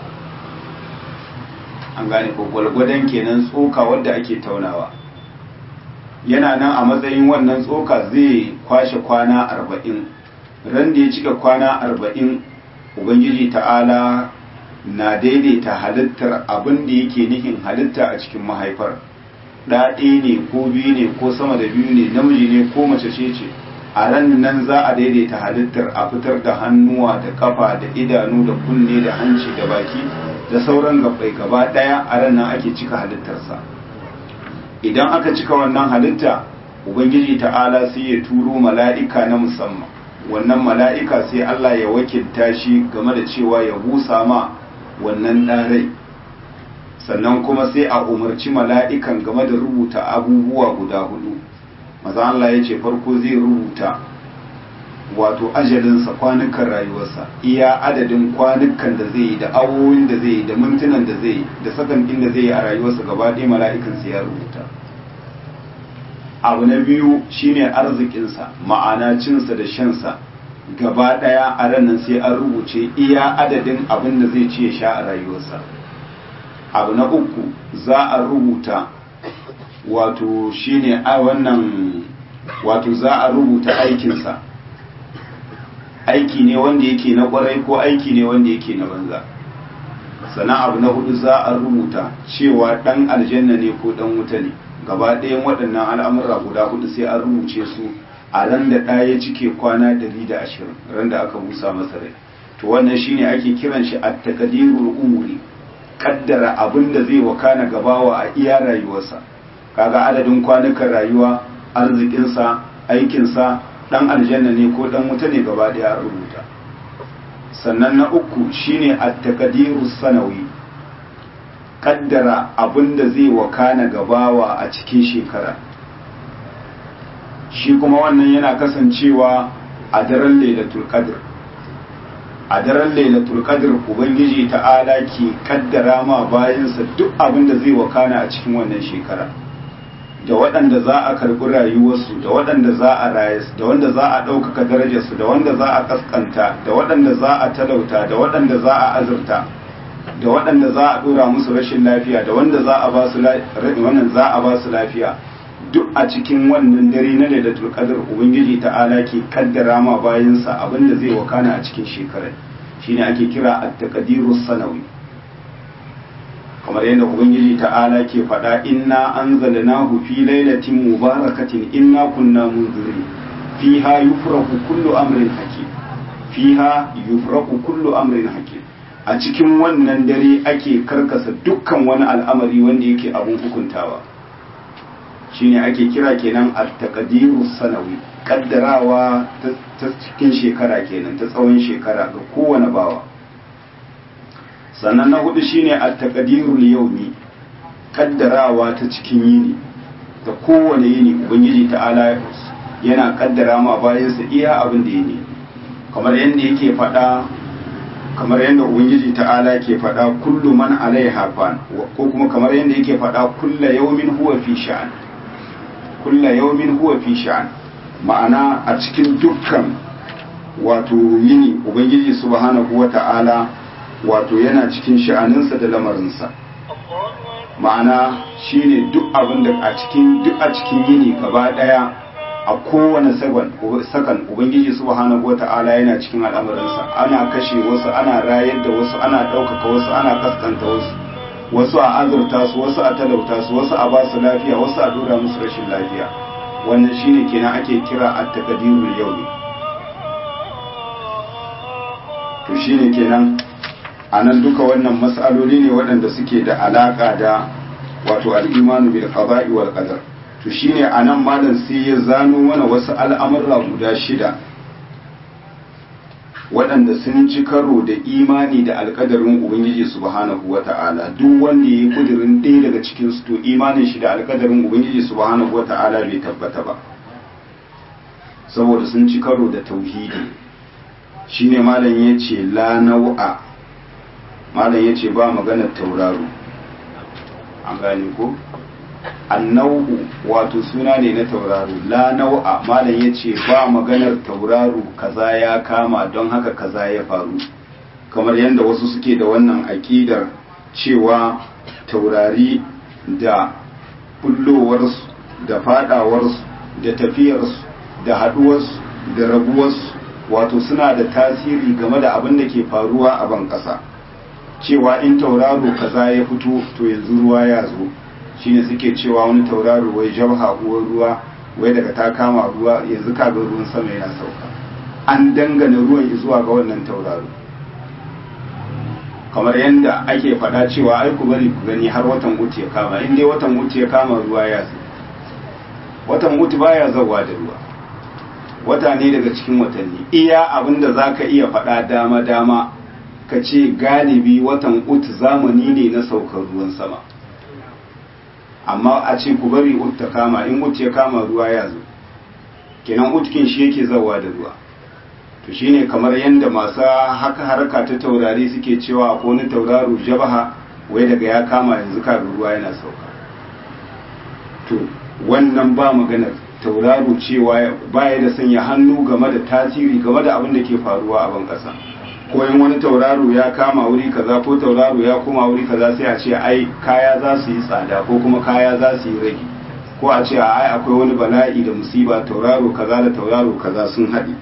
an gane ko gwalgwadon kenan tsoka wadda ake taunawa yana nan a matsayin wannan tsoka zai kwashe kwana arba'in ran da ya cika kwana arba'in ubangiji ta'ala na daidaita halittar abin da yake nihin halitta a cikin mahaifar ɗaɗe ne ko biyu ne ko sama da biyu ne namiji ne ko mace ce ce a ran nan za a daidaita halittar a fitar da hannuwa da kafa da idanu da kunne da hanci da baki da sauran gabbai gaba ɗaya a ran nan ake cika halittarsa idan aka cika wannan halitta ubangiji ta'ala sai ya turo mala'ika na musamman wannan mala'ika sai Allah ya wakilta shi game da cewa ya busa ma wannan ɗarai sannan kuma sai a umarci mala'ikan game da rubuta abubuwa guda hudu maza Allah ya ce farko zai rubuta wato ajalinsa kwanukan rayuwarsa iya adadin kwanukan da zai yi da awoyin da zai yi da mintunan da zai yi da sakankin da zai yi a rayuwarsa gaba ɗaya mala'ikan sai ya rubuta abu na biyu shine arzikinsa ma'ana cinsa da shansa gaba ɗaya a ranar sai an rubuce iya adadin abin da zai ci ya sha a rayuwarsa abu na uku za a rubuta wato shine a wannan wato za a rubuta aikinsa aiki ne wanda yake na kwarai ko aiki ne wanda yake na banza sannan abu na hudu za a rubuta cewa dan aljanna ne ko dan wuta ne gaba ɗayan waɗannan al'amura guda hudu sai an rubuce su a ran da ɗaya cike kwana 120 ran da aka busa masa rai to wannan shine ake kiran shi at-taqdirul umuri kaddara abin da zai wakana gabawa a iya rayuwarsa kaga adadin kwanukan rayuwa arzikinsa aikinsa dan aljanna ne ko dan wuta ne gaba daya rubuta sannan na uku shine at-taqdiru sanawi kaddara abinda zai wakana gabawa a cikin shekara shi kuma wannan yana kasancewa a daren lailatul qadr a daren lailatul qadr ubangiji ta'ala ke kaddara ma bayansa duk abinda zai wakana a cikin wannan shekara da waɗanda za a karɓi rayuwarsu da waɗanda za a rayas da wanda za a ɗaukaka darajarsu da wanda za a ƙasƙanta da waɗanda za a talauta da waɗanda za a azurta da waɗanda za a ɗora musu rashin lafiya da wanda za a ba su wannan za a ba su lafiya duk a cikin wannan dare na lailatul qadr ubangiji ta'ala ke kaddara ma bayansa abinda zai wakana a cikin shekarar shine ake kira at-taqdirus sanawi kamar yadda ubangiji ta'ala ke faɗa inna anzalnahu fi lailatin mubarakatin inna kunna munzirin fiha yufraku kullu amrin hakim fiha yufraku kullu amrin hakim a cikin wannan dare ake karkasa dukkan wani al'amari wanda yake abun hukuntawa shine ake kira kenan at-taqdiru sanawi kaddarawa ta cikin shekara kenan ta tsawon shekara ga kowane bawa sannan na hudu shine at-taqdirul yawmi kaddarawa ta cikin yini da kowane yini ubangiji ta'ala yana kaddara ma bayansa iya abin da yini kamar yadda yake faɗa kamar yadda ubangiji ta'ala ke faɗa kullu man alaiha fan ko kuma kamar yadda yake faɗa kulla yawmin huwa fi sha'an kulla yawmin huwa fi sha'an ma'ana a cikin dukkan wato yini ubangiji subhanahu wata'ala wato yana cikin sha'aninsa da lamarinsa ma'ana shine duk abin da a cikin duk a cikin yini gaba daya a kowane sakan ubangiji subhanahu wata'ala yana cikin al'amarinsa ana kashe wasu ana rayar da wasu ana ɗaukaka wasu ana kaskanta wasu wasu a azurta su wasu a talauta su wasu a basu lafiya wasu a dora musu rashin lafiya wannan shine kenan ake kira at-taqdirul yawmi to shine kenan a nan duka wannan matsaloli ne waɗanda suke da alaƙa da wato al'imanu bil qada'i wal qadar to shine a nan malam sai ya zano mana wasu al'amurra guda shida waɗanda sun ci karo da imani da alƙadarin ubangiji subhanahu wata'ala duk wanda ya yi kudirin ɗaya daga cikin su to imanin shi da alƙadarin ubangiji subhanahu wata'ala bai tabbata ba saboda sun ci karo da tauhidi shine malam ya ce la nau'a malam ya ce ba maganar tauraro an gane ko annau'u wato suna ne na tauraro la nau'a malam ya ce ba maganar tauraro kaza ya kama don haka kaza ya faru kamar yadda wasu suke da wannan aƙidar cewa taurari da bullowarsu da fadawarsu da tafiyarsu da haduwarsu da rabuwarsu wato suna da tasiri game da abin da ke faruwa a ban ƙasa cewa in tauraro kaza ya fito to yanzu ruwa ya zo shine suke cewa wani tauraro wai jabha uwar ruwa wai daga ta kama ruwa yanzu kaga ruwan sama yana sauka an dangana ruwan zuwa ga wannan tauraro kamar yadda ake faɗa cewa ai ku bari ku gani har watan uku ya kama in dai watan uku ya kama ruwa ya zo watan uku baya zawa da ruwa wata ne daga cikin watanni iya abin da za ka iya faɗa dama-dama ka ce galibi watan ut zamani ne na saukar ruwan sama amma a ce ku bari ut ta kama in ut ya kama ruwa ya zo kenan utkin shi yake zawa da ruwa to shine kamar yadda masu haka haraka ta taurari suke cewa ko wani tauraro jabaha wai daga ya kama yanzu kaga ruwa yana sauka to wannan ba maganar tauraro cewa baya da sanya hannu game da tasiri game da abin da ke faruwa a ban ƙasa ko in wani tauraro ya kama wuri kaza ko tauraro ya koma wuri kaza sai a ce ai kaya za su yi tsada ko kuma kaya za su yi rage ko a ce ai akwai wani bala'i da musiba tauraro kaza da tauraro kaza sun haɗe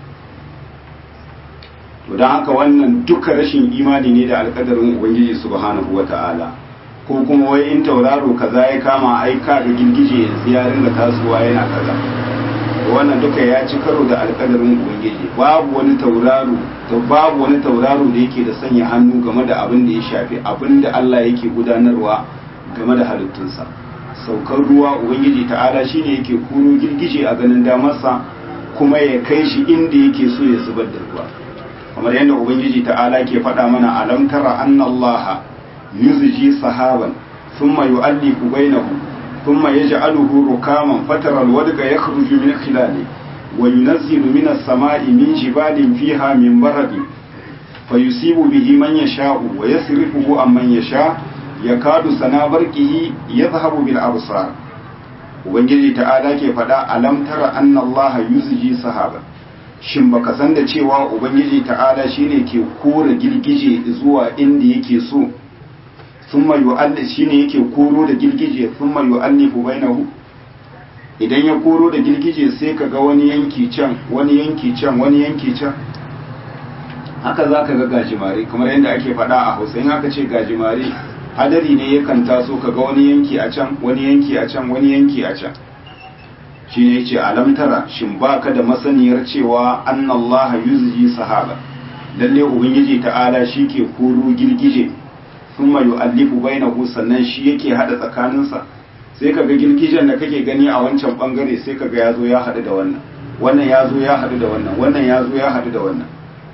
to don haka wannan duka rashin imani ne da alkadarin ubangiji subhanahu wata'ala ko kuma wai in tauraro kaza ya kama ai ka ga girgije yanzu ya ringa tasowa yana kaza wannan duka ya ci karo da alkadarin ubangiji babu wani tauraro to babu wani tauraro da yake da sanya hannu game da abin da ya shafi abin da Allah yake gudanarwa game da halittunsa saukar ruwa ubangiji ta'ala shine yake kuro girgije a ganin damarsa kuma ya kai shi inda yake so ya zubar da ruwa kamar yadda ubangiji ta'ala ke faɗa mana alam tara annallaha yuzji sahaban thumma yu'allifu bainahu thumma yaj'aluhu rukaman fatara alwadqa yakhruju min khilali wa yunazzilu min as-sama'i min jibalin fiha min baradi fayusibu bihi man yasha'u wa yasrifuhu amman yasha yakadu sana barqihi yadhhabu bil absar ubangiji ta'ala ke faɗa alam tara annallaha yuzji sahaban shin baka san da cewa ubangiji ta'ala shine ke kora girgije zuwa inda yake so thumma yu'alli shine yake koro da girgije thumma yu'allifu bainahu idan ya koro da girgije sai ka ga wani yanki can wani yanki can wani yanki can haka za ka ga gajimare kamar yadda ake faɗa a hausa in aka ce gajimare hadari ne yakan taso ka ga wani yanki a can wani yanki a can wani yanki a can shi ne ce alamtara shin baka da masaniyar cewa annallaha yuzji sahaba lalle ubangiji ta'ala shi ke koro girgije thumma yu'allifu bainahu sannan shi yake hada tsakaninsa sai kaga girgijen da kake gani a wancan bangare sai kaga yazo ya hadu da wannan wannan yazo ya hadu da wannan wannan yazo ya hadu da wannan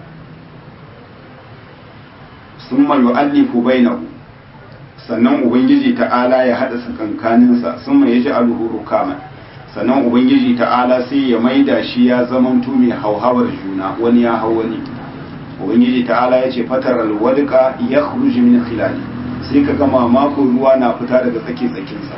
thumma yu'allifu bainahu sannan ubangiji ta'ala ya hada tsakankaninsa thumma yaj'aluhu rukaman sannan ubangiji ta'ala sai ya maida shi ya zaman mai hauhawar juna wani ya hau wani ubangiji ta'ala ya ce fatar alwadika ya khruji min khilali sai ka gama mako ruwa na fita daga tsake tsakinsa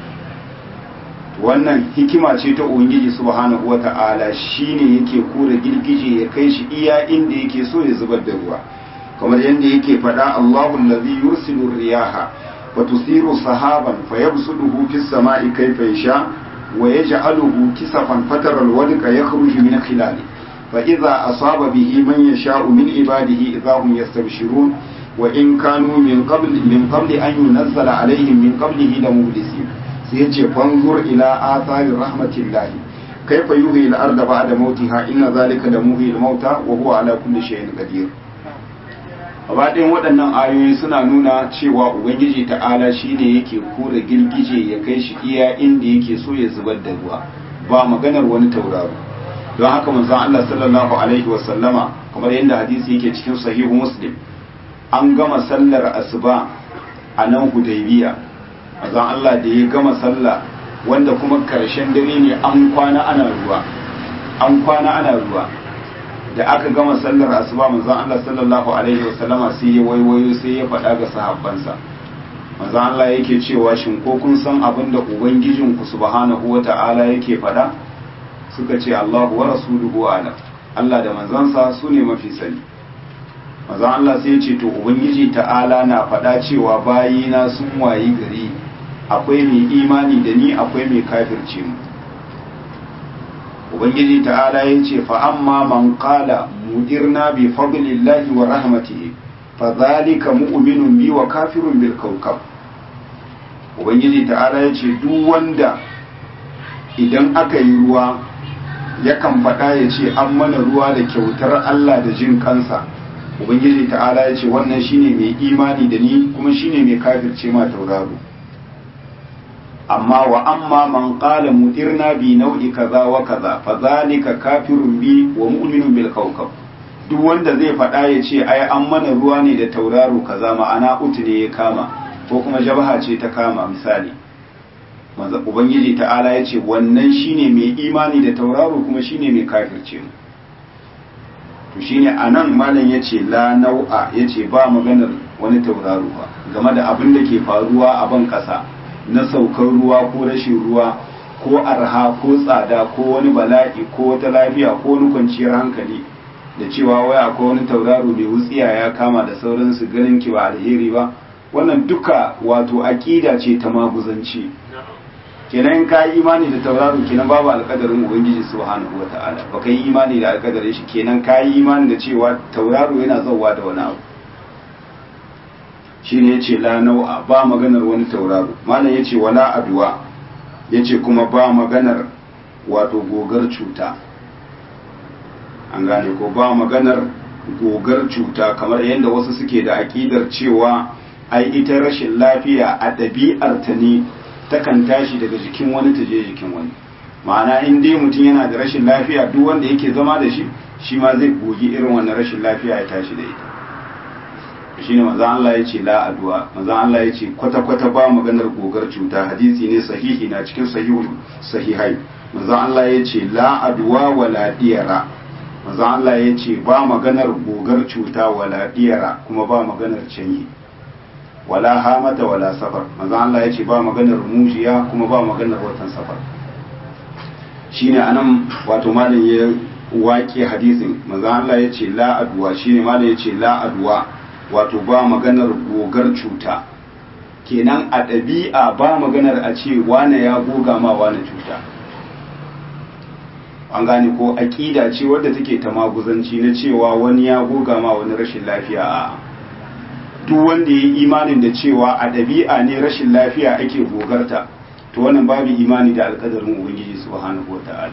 wannan hikima ce ta ubangiji subhanahu wata'ala shine yake kora girgije ya kai shi iya inda yake so ya zubar da ruwa kamar yadda yake faɗa Allahu allazi yursilu riyaha wa tusiru sahaban fayabsuduhu fis sama'i kayfa yasha ويجعله كسفا فتر الودق يخرج من خلاله فإذا أصاب به من يشاء من عباده إذا هم يستبشرون وإن كانوا من قبل من قبل أن ينزل عليهم من قبله لمبلسين سيجي فانظر إلى آثار رحمة الله كيف يحيي الأرض بعد موتها إن ذلك لمحيي الموتى وهو على كل شيء قدير gabaɗayan waɗannan ayoyi suna nuna cewa ubangiji ta'ala shine yake kura girgije ya kai shi iya inda yake so ya zubar da ruwa ba maganar wani tauraro don haka manzon Allah sallallahu alaihi wasallama kamar yadda hadisi yake cikin sahihu muslim an gama sallar asuba a nan hudaybiya manzon Allah da ya gama sallah wanda kuma karshen dare ne an kwana ana ruwa an kwana ana ruwa da aka gama sallar asuba manzon Allah sallallahu alaihi wasallama sai ya waiwayo sai ya faɗa ga sahabbansa manzon Allah yake cewa shin ko kun san abin da ubangijin ku subhanahu wata'ala yake faɗa suka ce Allahu wa rasuluhu ala Allah da manzansa su ne mafi sani manzon Allah sai ya ce to ubangiji ta'ala na faɗa cewa bayina sun wayi gari akwai mai imani da ni akwai mai kafirce mu ubangiji ta'ala ya ce fa amma man qala mudirna bi fadlillahi wa rahmatihi fa zalika mu'minun bi wa kafirun bil kawkab ubangiji ta'ala ya ce duk wanda idan aka yi ruwa yakan faɗa ya ce an mana ruwa da kyautar Allah da jin kansa ubangiji ta'ala ya ce wannan shine mai imani da ni kuma shine mai kafirce ma tauraro amma wa amma man qala mutirna bi nau'i kaza wa kaza fa zalika kafirun bi wa mu'minun bil kawkab duk wanda zai faɗa ya ce ai an mana ruwa ne da tauraro kaza ma'ana utu ne ya kama ko kuma jabha ce ta kama misali manzo ubangiji ta'ala ya ce wannan shine mai imani da tauraro kuma shine mai kafirce mu to shine anan malam yace la nau'a yace ba maganar wani tauraro ba game da abin da ke faruwa a ban kasa na saukar ruwa ko rashin ruwa ko arha ko tsada ko wani bala'i ko wata lafiya ko wani kwanciyar hankali da cewa waya ko wani tauraro mai wutsiya ya kama da sauransu ganin ki ba alheri ba wannan duka wato aƙida ce ta maguzanci kenan ka yi imani da tauraro kenan babu alƙadarin ubangiji subhanahu wata'ala ba ka yi imani da alƙadarin shi kenan ka yi imani da cewa tauraro yana zauwa da wani abu shi ne ya ce la nau'a ba maganar wani tauraro malam ya ce wala aduwa ya ce kuma ba maganar wato gogar cuta an gane ko ba maganar gogar cuta kamar yadda wasu suke da aƙidar cewa ai ita rashin lafiya a ɗabi'arta ne takan tashi daga jikin wani ta je jikin wani ma'ana in dai mutum yana da rashin lafiya duk wanda yake zama da shi shi ma zai gogi irin wannan rashin lafiya ya tashi da ita shine manzo Allah ya ce la addu'a manzo Allah ya ce kwata kwata ba maganar gogar cuta hadisi ne sahihi na cikin sahihul sahihai manzo Allah ya ce la addu'a wala diyara manzo Allah ya ce ba maganar gogar cuta wala diyara kuma ba maganar canyi wala hamata wala safar manzo Allah ya ce ba maganar mujiya kuma ba maganar watan safar shine anan wato malam ya waƙe hadisin manzo Allah ya ce la addu'a shine malam ya ce la addu'a wato ba maganar gogar cuta kenan a ɗabi'a ba maganar a ce wane ya goga ma wane cuta an gane ko aƙida ce wadda take ta maguzanci na cewa wani ya goga ma wani rashin lafiya a duk wanda ya yi imanin da cewa a ɗabi'a ne rashin lafiya ake gogarta to wannan babu imani da alƙadarin ubangiji subhanahu wa ta'ala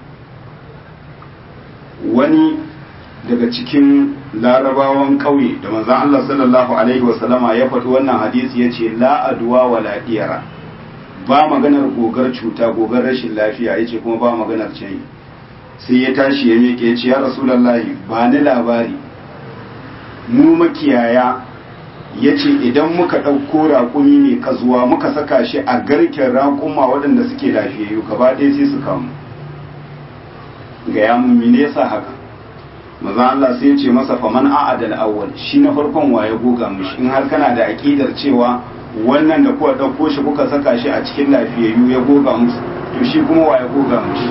wani daga cikin larabawan ƙauye da manzan Allah sallallahu Alaihi wasallama ya faɗi wannan hadisi ya ce la'aduwa wa la'iyara ba maganar gogar cuta gogar rashin lafiya ya ce kuma ba maganar canyi sai ya tashi ya miƙe ya ce ya rasulallahi ba ni labari mu makiyaya ya ce idan muka ɗauko raƙumi mai kazuwa muka saka shi a garken raƙuma waɗanda suke lafiyayyu gaba ɗaya sai su kamu ga yamun mene yasa haka maza Allah sai ya ce masa faman a'adal awwal shi na farkon waye goga mishi in har kana da aqidar cewa wannan da kuka dauko shi kuka saka shi a cikin lafiyayyu ya goga musu to shi kuma waye goga mishi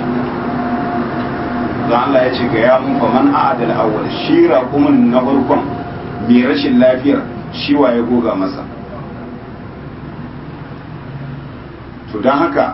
maza Allah ya ce ga ya mun faman a'adal awwal shi raqumin na farkon mai rashin lafiyar shi waye goga masa to dan haka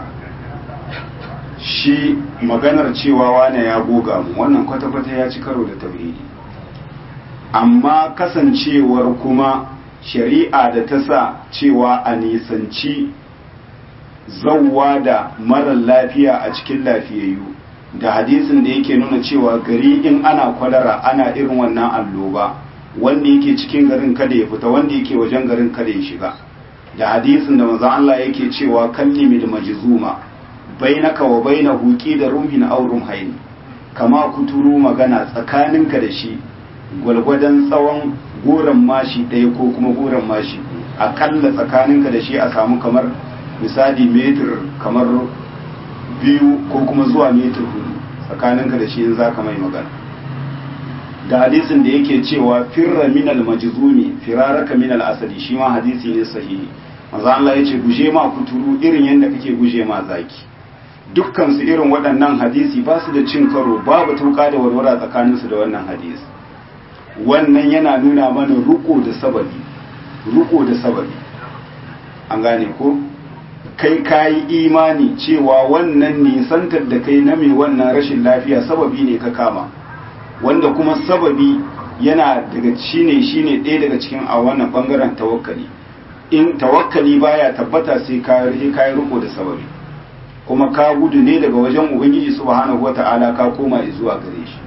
shi maganar cewa wane ya goga mu wannan kwata-kwata ya ci karo da tauhidi amma kasancewar kuma shari'a da ta sa cewa a nisanci zauwa da marar lafiya a cikin lafiyayyu da hadisin da yake nuna cewa gari in ana kwalara ana irin wannan alloba wanda yake cikin garin kada ya fita wanda yake wajen garin kada ya shiga da hadisin da manzon Allah yake cewa kallimi da majzuma bainaka wa bainahu da rumhin aw rumhayn kama kuturu magana tsakaninka da shi gwalgwadon tsawon goron mashi ɗaya ko kuma goron mashi akalla tsakaninka da shi a samu kamar misali metir kamar biyu ko kuma zuwa metir hudu tsakaninka da shi in za ka mai magana da hadisin da yake cewa firra minal majzumi firaraka minal asali shi ma hadisi ne sahihi manzo Allah yace guje ma kuturu irin yadda kake guje ma zaki dukkan su irin waɗannan hadisi ba su da cin karo babu tuka da warwara tsakanin su da wannan hadisi wannan yana nuna mana ruko da sababi ruko da sababi an gane ko kai kayi imani cewa wannan nisantar da kai na mai wannan rashin lafiya sababi ne ka kama wanda kuma sababi yana daga shine shine ɗaya daga cikin a wannan bangaren tawakkali in tawakkali baya tabbata sai ka yi kayi riko da sababi kuma ka gudu ne daga wajen ubangiji subhanahu wata'ala ka koma zuwa gare shi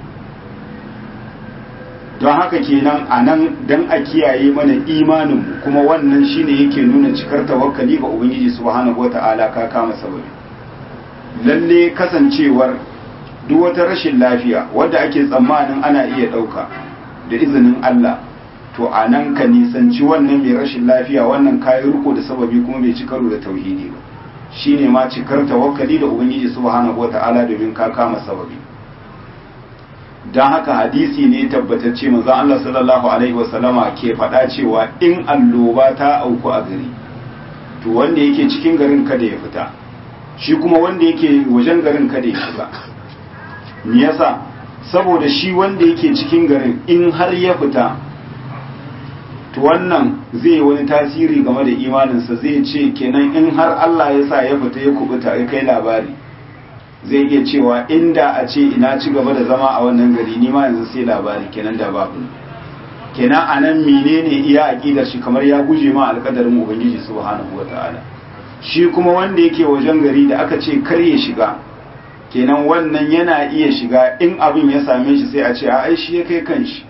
don haka kenan a nan dan a kiyaye mana imanin kuma wannan shine yake nuna cikar tawakkali ga ubangiji subhanahu wata'ala ka kama sababi lalle kasancewar duk wata rashin lafiya wadda ake tsammanin ana iya ɗauka da izinin Allah to a nan ka nisanci wannan mai rashin lafiya wannan kayi riko da sababi kuma bai ci karo da tauhidi ba shine ma cikar tawakkali da ubangiji subhanahu wata'ala domin ka kama sababi don haka hadisi ne tabbatacce manzon Allah sallallahu alaihi wasallama ke faɗa cewa in alloba ta auku a gari to wanda yake cikin garin kada ya fita shi kuma wanda yake wajen garin kada ya shiga me yasa saboda shi wanda yake cikin garin in har ya fita to wannan zai yi wani tasiri game da imaninsa zai ce kenan in har Allah ya sa ya fita ya kubuta ya kai labari zai iya cewa inda a ce ina ci gaba da zama a wannan gari ni ma yanzu sai labari kenan da babu kenan anan menene iya aqidar shi kamar ya guje ma alƙadarin ubangiji subhanahu wataala shi kuma wanda yake wajen gari da aka ce kar ya shiga kenan wannan yana iya shiga in abin ya same shi sai a ce a ai shi ya kai kanshi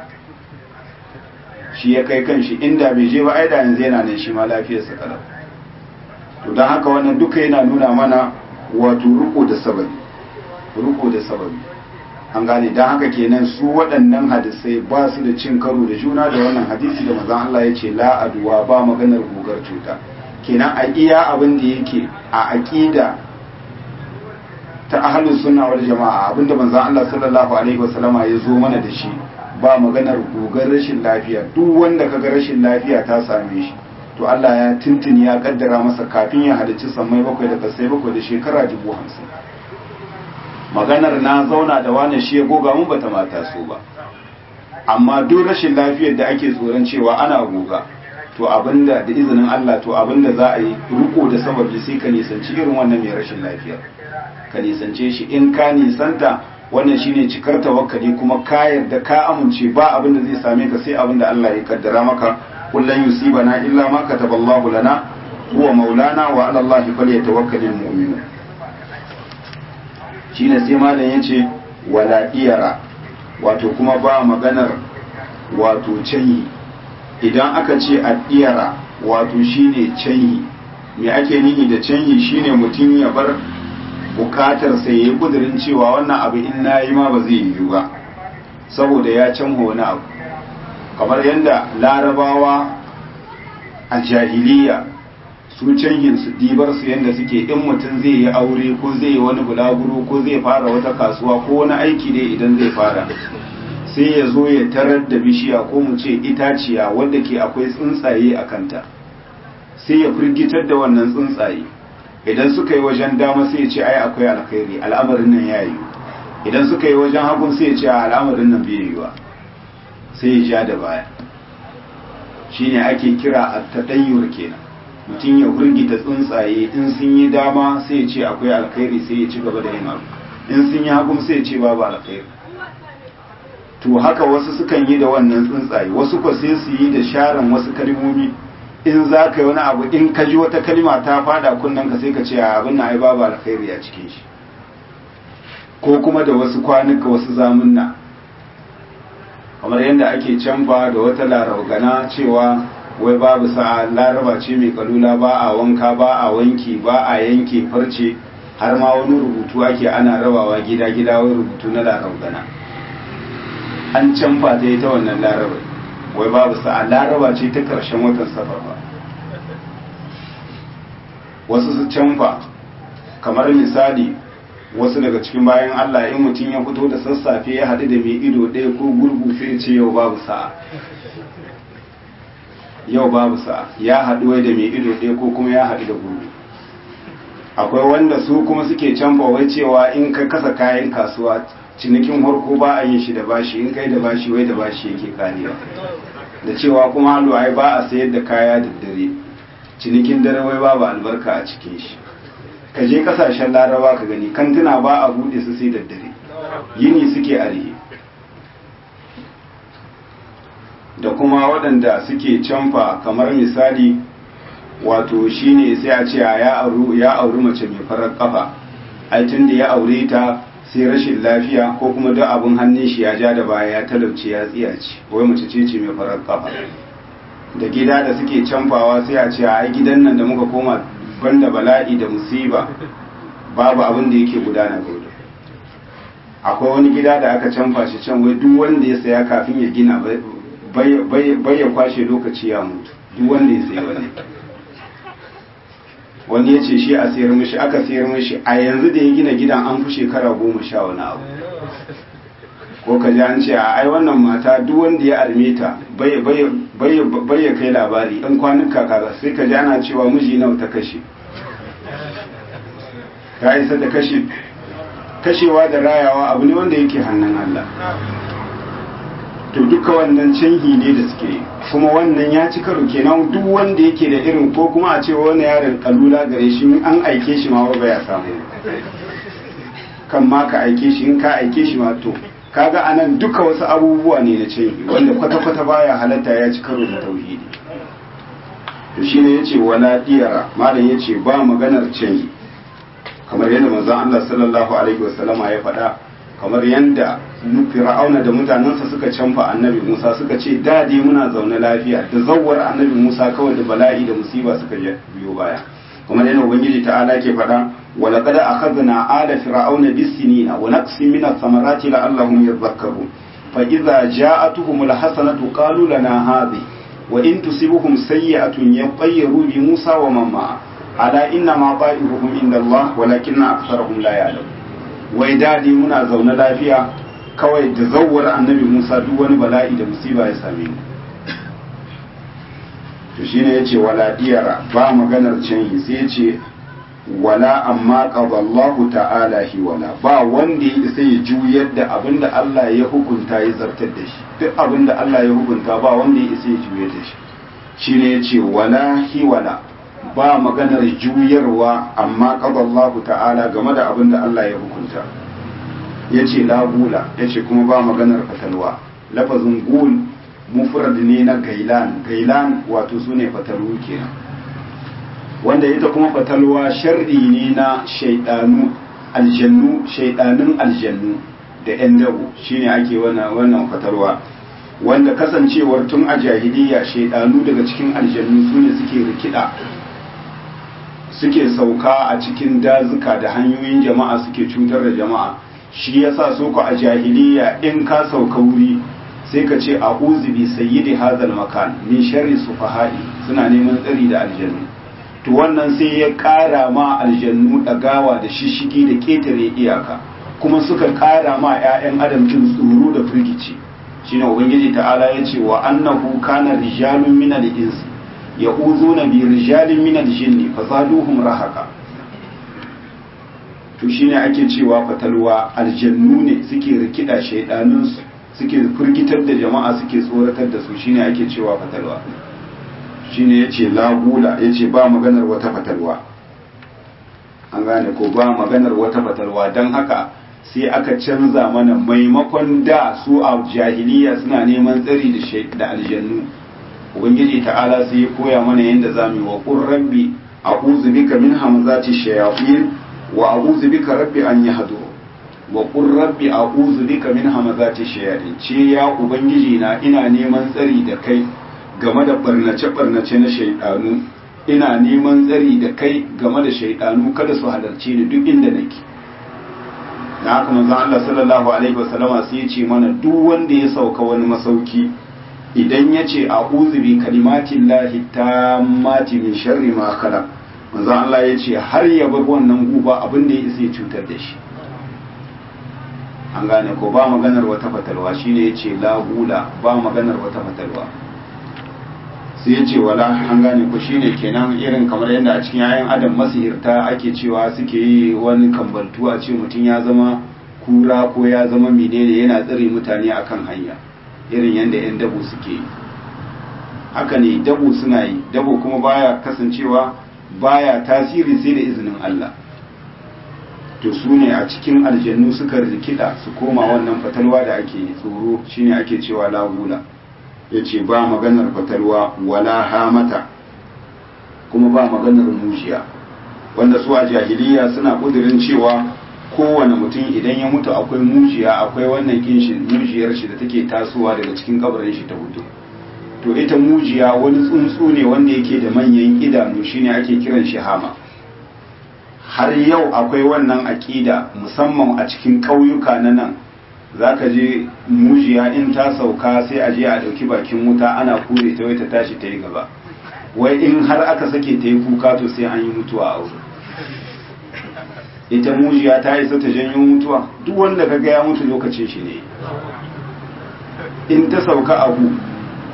shi ya kai kanshi inda bai je ba ai da yanzu yana nan shi ma lafiyarsa kalau to don haka wannan duka yana nuna mana wato ruko da sababi ruko da sababi an gane don haka kenan su waɗannan hadisai ba su da cin karo da juna da wannan hadisi da mazan Allah ya ce la aduwa ba maganar gugar cuta kenan a iya abin da yake a aƙida ta ahlus sunna wal jama'a abinda manzon Allah sallallahu alaihi wasallama ya zo mana da shi ba maganar gugar rashin lafiya duk wanda kaga rashin lafiya ta same shi to Allah ya tuntuni ya kaddara masa kafin ya halicci sammai bakwai da kasai bakwai da shekara dubu hamsin maganar na zauna da wani shi ya goga mun bata mata so ba amma duk rashin lafiyar da ake tsoron cewa ana goga to abinda da izinin Allah to abinda za a yi riko da sababi sai ka nisanci irin wannan mai rashin lafiyar ka nisance shi in ka nisanta wannan shine cikar tawakkali kuma ka yarda ka amince ba abin da zai same ka sai abin da Allah ya kaddara maka kullun yusibana illa ma kataballahu lana huwa maulana wa ala Allah falyatawakkalul mu'minun shine sai malam yace wala iyara wato kuma ba maganar wato canyi idan aka ce addiyara wato shine canyi me ake nihi da canyi shine mutum ya bar bukatar sai yayi kudirin cewa wannan abu in nayi ma ba zai yiwu ba saboda ya canho wani abu kamar yadda larabawa a jahiliya su canjin su dibar su yadda suke in mutum zai yi aure ko zai yi wani bulaguro ko zai fara wata kasuwa ko wani aiki dai idan zai fara sai ya zo ya tarar da bishiya ko mu ce itaciya wadda ke akwai tsuntsaye a kanta sai ya firgitar da wannan tsuntsaye idan suka yi wajen dama sai ya ce ai akwai alkhairi al'amarin nan ya yi idan suka yi wajen hagun sai ya ce al'amarin nan bai yiwa sai ya ja da baya shine ake kira at-tadayyur kenan mutum ya hurgita tsuntsaye in sun yi dama sai ya ce akwai alkhairi sai ya ci gaba da yin abu in sun yi hagun sai ya ce babu alkhairi to haka wasu sukan yi da wannan tsuntsaye wasu ko sai su yi da sharan wasu kalmomi in za ka yi wani abu in ka ji wata kalma ta fada kunnen ka sai ka ce abin na ai babu alkhairi a cikin shi ko kuma da wasu kwanuka wasu zamunna kamar yadda ake canfa da wata larabgana cewa wai babu sa'a laraba ce mai kalula ba a wanka ba a wanki ba a yanke farce har ma wani rubutu ake ana rabawa gida-gida wai rubutu na larabgana an canfa ta yi ta wannan laraba wai babu sa'a laraba ce ta karshen watan safar ba wasu su canfa kamar misali wasu daga cikin bayan Allah in mutum ya fito da sassafe ya haɗu da mai ido ɗaya ko gurgu sai ce yau babu sa'a yau babu sa'a ya haɗu wai da mai ido ɗaya ko kuma ya haɗu da gurgu akwai wanda su kuma suke canfa wai cewa in ka kasa kayan kasuwa cinikin harko ba a yin shi da bashi in kai da bashi wai da bashi yake karewa da cewa kuma halu ai ba a sayar da kaya da dare cinikin dare wai babu albarka a cikin shi ka je kasashen laraba ka gani kantuna ba a bude su sai da dare yini suke arihe da kuma waɗanda suke canfa kamar misali wato shine sai a ce ya auri mace mai farar kafa ai tun da ya aure ta sai rashin lafiya ko kuma duk abin hannun shi ya ja da baya ya talauce ya tsiyace wai mace ce ce mai farar kafa da gida da suke canfawa sai a ce ai gidan nan da muka koma banda bala'i da musiba babu abin da yake gudana gudu akwai wani gida da aka canfa shi can wai duk wanda ya saya kafin ya gina bai ya kwashe lokaci ya mutu duk wanda ya saya wani wani ya ce shi a sayar mishi aka sayar mishi a yanzu da ya gina gidan an fi shekara goma sha wani abu ko ka ji an ce a ai wannan mata duk wanda ya arme ta bai ya kai labari in kwanuka kaza sai ka ji ana cewa miji nawa ta kashe ta isa da kashe kashewa da rayawa abu ne wanda yake hannun Allah to duka wannan canhi ne da suke kuma wannan ya ci karo kenan duk wanda yake da irin ko kuma a ce wani yaron kalula gare shi an aike shi ma ba ya samu kan ma ka aike shi in ka aike shi ma to kaga anan duka wasu abubuwa ne na canhi wanda kwata-kwata baya halatta ya ci karo da tauhidi to shine yace wala diyara malam yace ba maganar canhi kamar yadda manzon Allah sallallahu alaihi wasallama ya faɗa kamar yadda fir'auna da mutanensa suka canfa annabi Musa suka ce da dai muna zaune lafiya da zawwar annabi Musa kawai da bala'i da musiba suka biyo baya kamar yadda ubangiji ta'ala ke faɗa wa laqad akhadna ala fir'auna bis-sinina wa naqsin min ath-thamarati la'allahum yadhakkarun fa idza ja'atuhum al-hasanatu qalu lana hadhi wa in tusibuhum sayyi'atun yaqayyaru bi Musa wa man ma'a ala inna ma ta'iruhum inda Allah walakinna aktharuhum la ya'lamun wai dadi muna zaune lafiya kawai da zawwar annabi Musa duk wani bala'i da musiba ya same mu to shine yace wala diyara ba maganar canyi sai yace wala amma qadallahu ta'ala hi wala ba wanda ya isa ya juyar da abinda Allah ya hukunta ya zartar da shi duk abinda Allah ya hukunta ba wanda ya isa ya juyar da shi shine yace wala hi wala ba maganar juyarwa amma qadallahu ta'ala game da abinda Allah ya hukunta yace la gula yace kuma ba maganar fatalwa lafazin gul mufrad ne na gailan gailan wato sune fatalu kenan wanda ita kuma fatalwa sharri ne na shaidanu aljannu shaidanun aljannu da yan dabo shine ake wannan wannan fatalwa wanda kasancewar tun a jahiliya shaidanu daga cikin aljannu sune suke rikida suke sauka a cikin dazuka da hanyoyin jama'a suke cutar da jama'a shi yasa so ku a jahiliya in ka sauka wuri sai ka ce a bi sayyidi hadal makan min sharri sufaha'i suna neman tsari da aljannu to wannan sai ya ƙara ma aljannu ɗagawa da shishigi da ƙetare iyaka kuma suka ƙara ma 'ya'yan adam cin tsoro da firgici shine ubangiji ta'ala ya ce wa annahu kana rijalun min al-ins ya'uduna bi rijalin min al-jinni fazaduhum rahaka to shine ake cewa fatalwa aljannu ne suke rikida shaidanun suke firgitar da jama'a suke tsoratar da su shine ake cewa fatalwa shine yace la gula yace ba maganar wata fatalwa an gane ko ba maganar wata fatalwa dan haka sai aka canza mana maimakon da su a jahiliya suna neman tsari da da aljannu ubangiji ta'ala sai ya koya mana yadda zamu yi wa qur rabbi a'udhu bika min hamazati shayatin wa a'udhu bika rabbi an yahduru wa qur rabbi a'udhu bika min hamazati shayatin ce ya ubangiji na ina neman tsari da kai game da barnace-barnace na shaidanu ina neman tsari da kai game da shaidanu kada su halarci ni duk inda nake na haka manzon Allah sallallahu alaihi wasallama sai ya ce mana duk wanda ya sauka wani masauki idan ya ce a'udhu bi kalimatin lahi tammati min sharri ma khalaq manzon Allah ya ce har ya bar wannan guba abin da ya isa ya cutar da shi an gane ko ba maganar wata fatalwa shine ya ce la gula ba maganar wata fatalwa sai ya ce wala an gane ku shine kenan irin kamar yadda a cikin yayan adam masihirta ake cewa suke yi wani kambaltu a ce mutum ya zama kura ko ya zama menene yana tsare mutane akan hanya irin yadda yan dabo suke yi haka ne dabo suna yi dabo kuma baya kasancewa baya tasiri sai da izinin Allah to su ne a cikin aljannu suka rikida su koma wannan fatalwa da ake tsoro shine ake cewa lagula ya ce ba maganar fatalwa wala hamata kuma ba maganar mujiya wanda su a jahiliya suna kudirin cewa kowane mutum idan ya mutu akwai mujiya akwai wannan kinshin mujiyar shi da take tasowa daga cikin kabarin shi ta hudu to ita mujiya wani tsuntsu ne wanda yake da manyan idanu shine ake kiran shi hama har yau akwai wannan aƙida musamman a cikin ƙauyuka na nan za ka je mujiya in ta sauka sai a je a ɗauki bakin wuta ana kure ta wai ta tashi ta yi gaba wai in har aka sake ta yi kuka to sai an yi mutuwa a wuri ita mujiya ta isa ta janyo mutuwa duk wanda ka ga ya mutu lokacin shi ne in ta sauka abu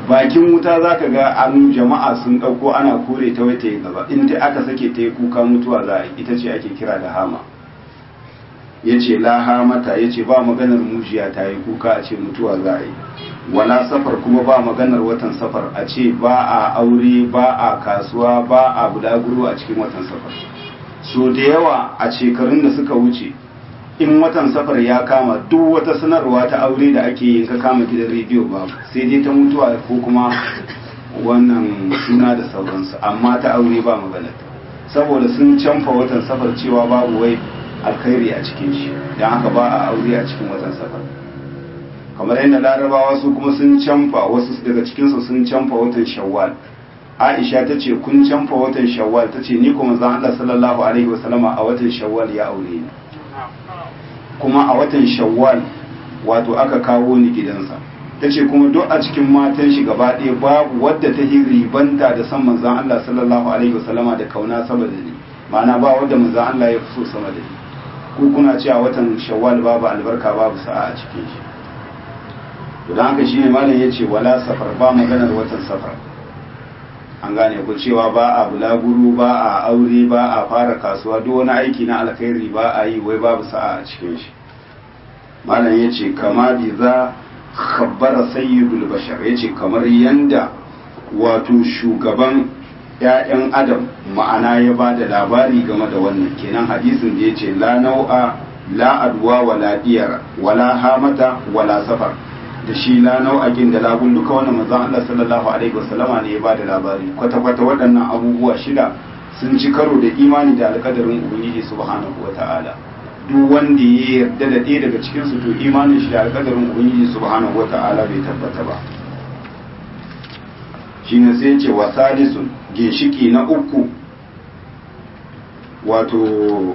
bakin wuta za ka ga an jama'a sun ɗauko ana kore ta wata yi gaba in ta aka sake ta yi kuka mutuwa za a ita ce ake kira da hama ya ce la hamata ya ce ba maganar mujiya ta yi kuka a ce mutuwa za a yi wala safar kuma ba maganar watan safar a ce ba a aure ba a kasuwa ba a bulaguro a cikin watan safar so da yawa a shekarun da suka wuce in watan safar ya kama duk wata sanarwa ta aure da ake yin ka kama gidan rediyo ba sai dai ta mutuwa ko kuma wannan suna da sauransu amma ta aure ba magana saboda sun canfa watan safar cewa babu wai alkhairi a cikin shi don haka ba a aure a cikin watan safar kamar yadda larabawa su kuma sun canfa wasu daga cikinsu sun canfa watan shawwal aisha ta ce kun canfa watan shawwal ta ce ni kuma zan Allah sallallahu alaihi wasallama a watan shawwal ya aure ni kuma a watan shawwal wato aka kawo ni gidansa ta ce kuma duk a cikin matan shi gaba ɗaya babu wadda ta yi ribanta da san manzan Allah sallallahu alaihi wasallama da kauna sama da ni ma'ana ba wadda manzan Allah ya fi so sama da ni ku kuna cewa watan shawwal babu albarka babu sa'a a cikin shi to dan haka shine malam yace wala safar ba maganar watan safar an gane ku cewa ba a bulaguru ba a aure ba a fara kasuwa duk wani aiki na alkhairi ba a yi wai babu sa'a a cikin shi malam ya ce kama bi za khabbara sayyidul bashar ya ce kamar yanda wato shugaban ‘ya'yan adam ma'ana ya ba da labari game da wannan kenan hadisin da ya ce la nau'a la adwa wala diyar wala hamata wala safar da shi la nau'akin da labun duka wannan manzon Allah sallallahu alaihi wasallama ne ya ba da labari kwata kwata waɗannan abubuwa shida sun ci karo da imani da alƙadarin ubangiji subhanahu wata'ala duk wanda ya yarda da ɗaya daga cikin su to imanin shi da alƙadarin ubangiji subhanahu wata'ala bai tabbata ba shine sai ce wa salisun ginshiki na uku wato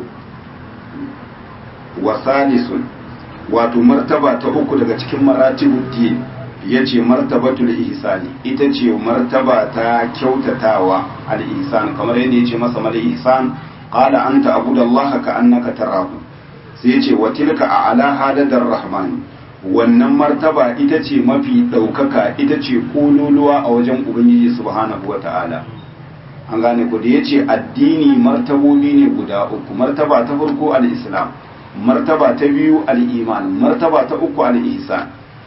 wa salisun wato martaba ta uku daga cikin maratibuddin ya ce martabatul ihsani ita ce martaba ta kyautatawa al-ihsan kamar yadda ya ce masa mal ihsan qala anta abudallaha ka annaka tarahu sai ya ce wa tilka a'la haladar rahman wannan martaba ita ce mafi ɗaukaka ita ce kololuwa a wajen ubangiji subhanahu wata'ala an gane ku da ya ce addini martabobi ne guda uku martaba ta farko al-islam martaba ta biyu al'iman martaba ta uku al'ihsan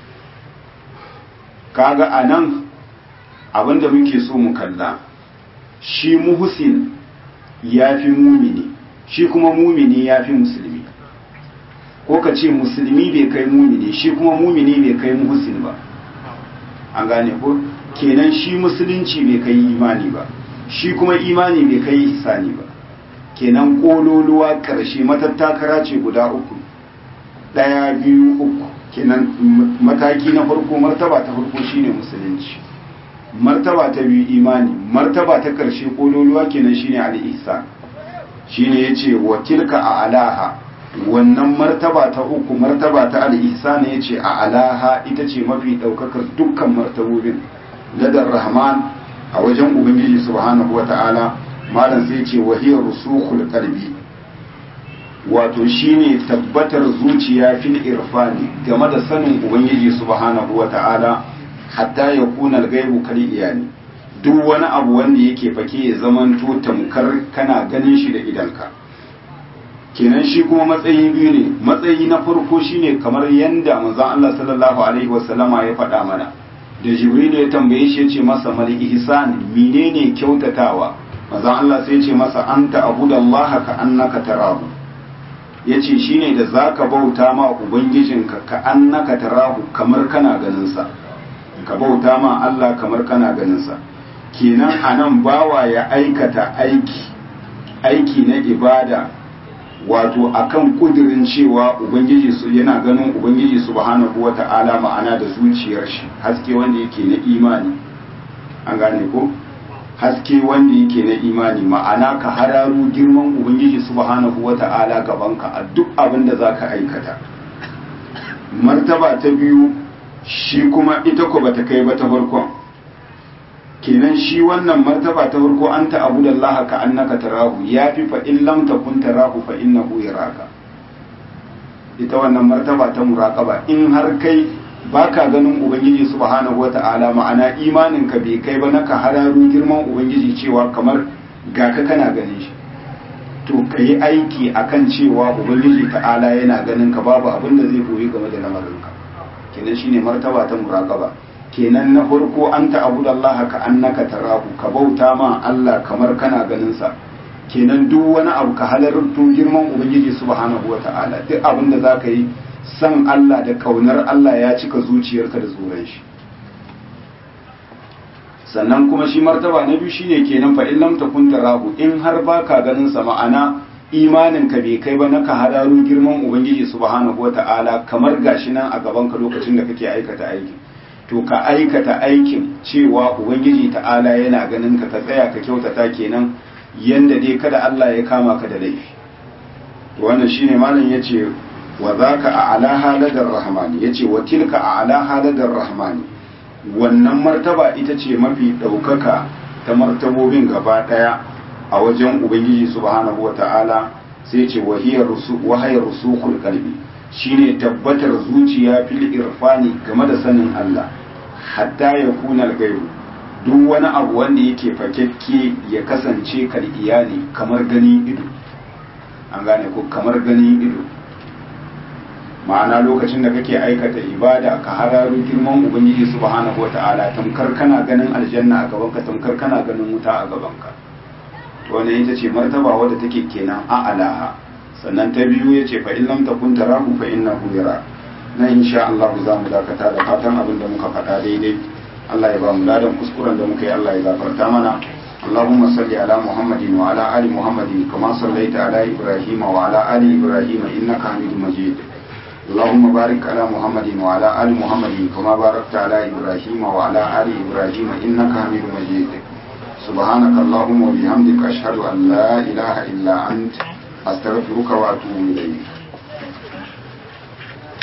kaga a nan abinda muke so mu kalla shi muhusin ya fi mumini shi kuma mumini ya fi musulmi ko ka ce musulmi bai kai mumini shi kuma mumini bai kai muhusin ba an gane ko kenan shi musulunci bai kai imani ba shi kuma imani bai kai ihsani ba kenan kololuwa ƙarshe matattakara ce guda uku ɗaya biyu uku kenan mataki na farko martaba ta farko shine musulunci martaba ta biyu imani martaba ta ƙarshe kololuwa kenan shine al-ihsan shine yace wa tilka a alaha wannan martaba ta uku martaba ta al-ihsan yace a alaha ita ce mafi ɗaukakar dukkan martabobin ladar rahman a wajen ubangiji subhanahu wata'ala malam sai ce wahiyar rusukhul qalbi wato shine tabbatar zuciya fil irfani game da sanin ubangiji subhanahu wata'ala hatta ya kuna al-ghaibu kal iyani duk wani abu wanda yake fake ya zamanto tamkar kana ganin shi da idanka kenan shi kuma matsayi biyu ne matsayi na farko shine kamar yanda manzon Allah sallallahu alaihi wasallama ya faɗa mana da jibril ya tambaye shi ya ce masa mal ihsan menene kyautatawa manzon Allah sai ce masa anta abudallaha ka annaka tarahu yace shine da zaka bauta ma ubangijinka ka annaka tarahu kamar kana ganin sa ka bauta ma Allah kamar kana ganin sa kenan anan bawa ya aikata aiki aiki na ibada wato akan kudirin cewa ubangiji su yana ganin ubangiji subhanahu wata'ala ma'ana da zuciyar shi haske wanda yake na imani an gane ko haske wanda yake na imani ma'ana ka hararu girman ubangiji subhanahu wata'ala gabanka a duk abin da zaka aikata martaba ta biyu shi kuma ita ko bata kai ba ta farkon kenan shi wannan martaba ta farko anta abudallaha ka annaka tarahu yafi fa in lam takun tarahu fa innahu yaraka ita wannan martaba ta muraqaba in har kai baka ganin ubangiji subhanahu wata'ala ma'ana imanin ka bai kai ba na ka hararu girman ubangiji cewa kamar ga ka kana ganin shi to ka yi aiki akan cewa ubangiji ta'ala yana ganin ka babu abin da zai koyi game da lamarinka kenan shine martaba ta muraqaba kenan na farko an ta'budallaha ka annaka tarahu ka bauta ma Allah kamar kana ganin sa kenan duk wani abu ka halarto girman ubangiji subhanahu wata'ala duk abin da zaka yi san Allah da kaunar Allah ya cika zuciyarka da tsoron shi sannan kuma shi martaba na biyu shine kenan fa in lam takun tarahu in har baka ganin sa ma'ana imanin ka bai kai ba na ka hadaru girman ubangiji subhanahu wata'ala kamar gashi nan a gaban ka lokacin da kake aikata aikin to ka aikata aikin cewa ubangiji ta'ala yana ganin ka ka tsaya ka kyautata kenan yanda dai kada Allah ya kama ka da laifi to wannan shine malam yace wa zaka a'la haladar rahmani yace wa tilka a'la haladar rahmani wannan martaba ita ce mafi daukaka ta martabobin gaba daya a wajen ubangiji subhanahu wata'ala sai yace wahiyar rusu wahayar rusukul qalbi shine tabbatar zuciya fil irfani game da sanin Allah hatta ya kuna gairu duk wani abu wanda yake fakekke ya kasance kal iyali kamar gani ido an gane ko kamar gani ido ma'ana lokacin da kake aikata ibada ka hararo girman ubangiji subhanahu wata'ala tamkar kana ganin aljanna a gabanka tamkar kana ganin wuta a gabanka to wannan ita ce martaba wadda take kenan a alaha sannan ta biyu yace fa in lam takun tarahu fa innahu yara na insha Allah za mu dakata da fatan abin da muka faɗa daidai Allah ya ba mu ladan kuskuren da muka yi Allah ya gafarta mana اللهم صل على محمد وعلى آل محمد كما صليت على إبراهيم وعلى آل إبراهيم إنك حميد مجيد اللهم بارك على محمد وعلى آل محمد كما باركت على إبراهيم وعلى آل إبراهيم إنك حميد مجيد سبحانك اللهم وبحمدك أشهد أن لا إله إلا أنت أستغفرك وأتوب إليك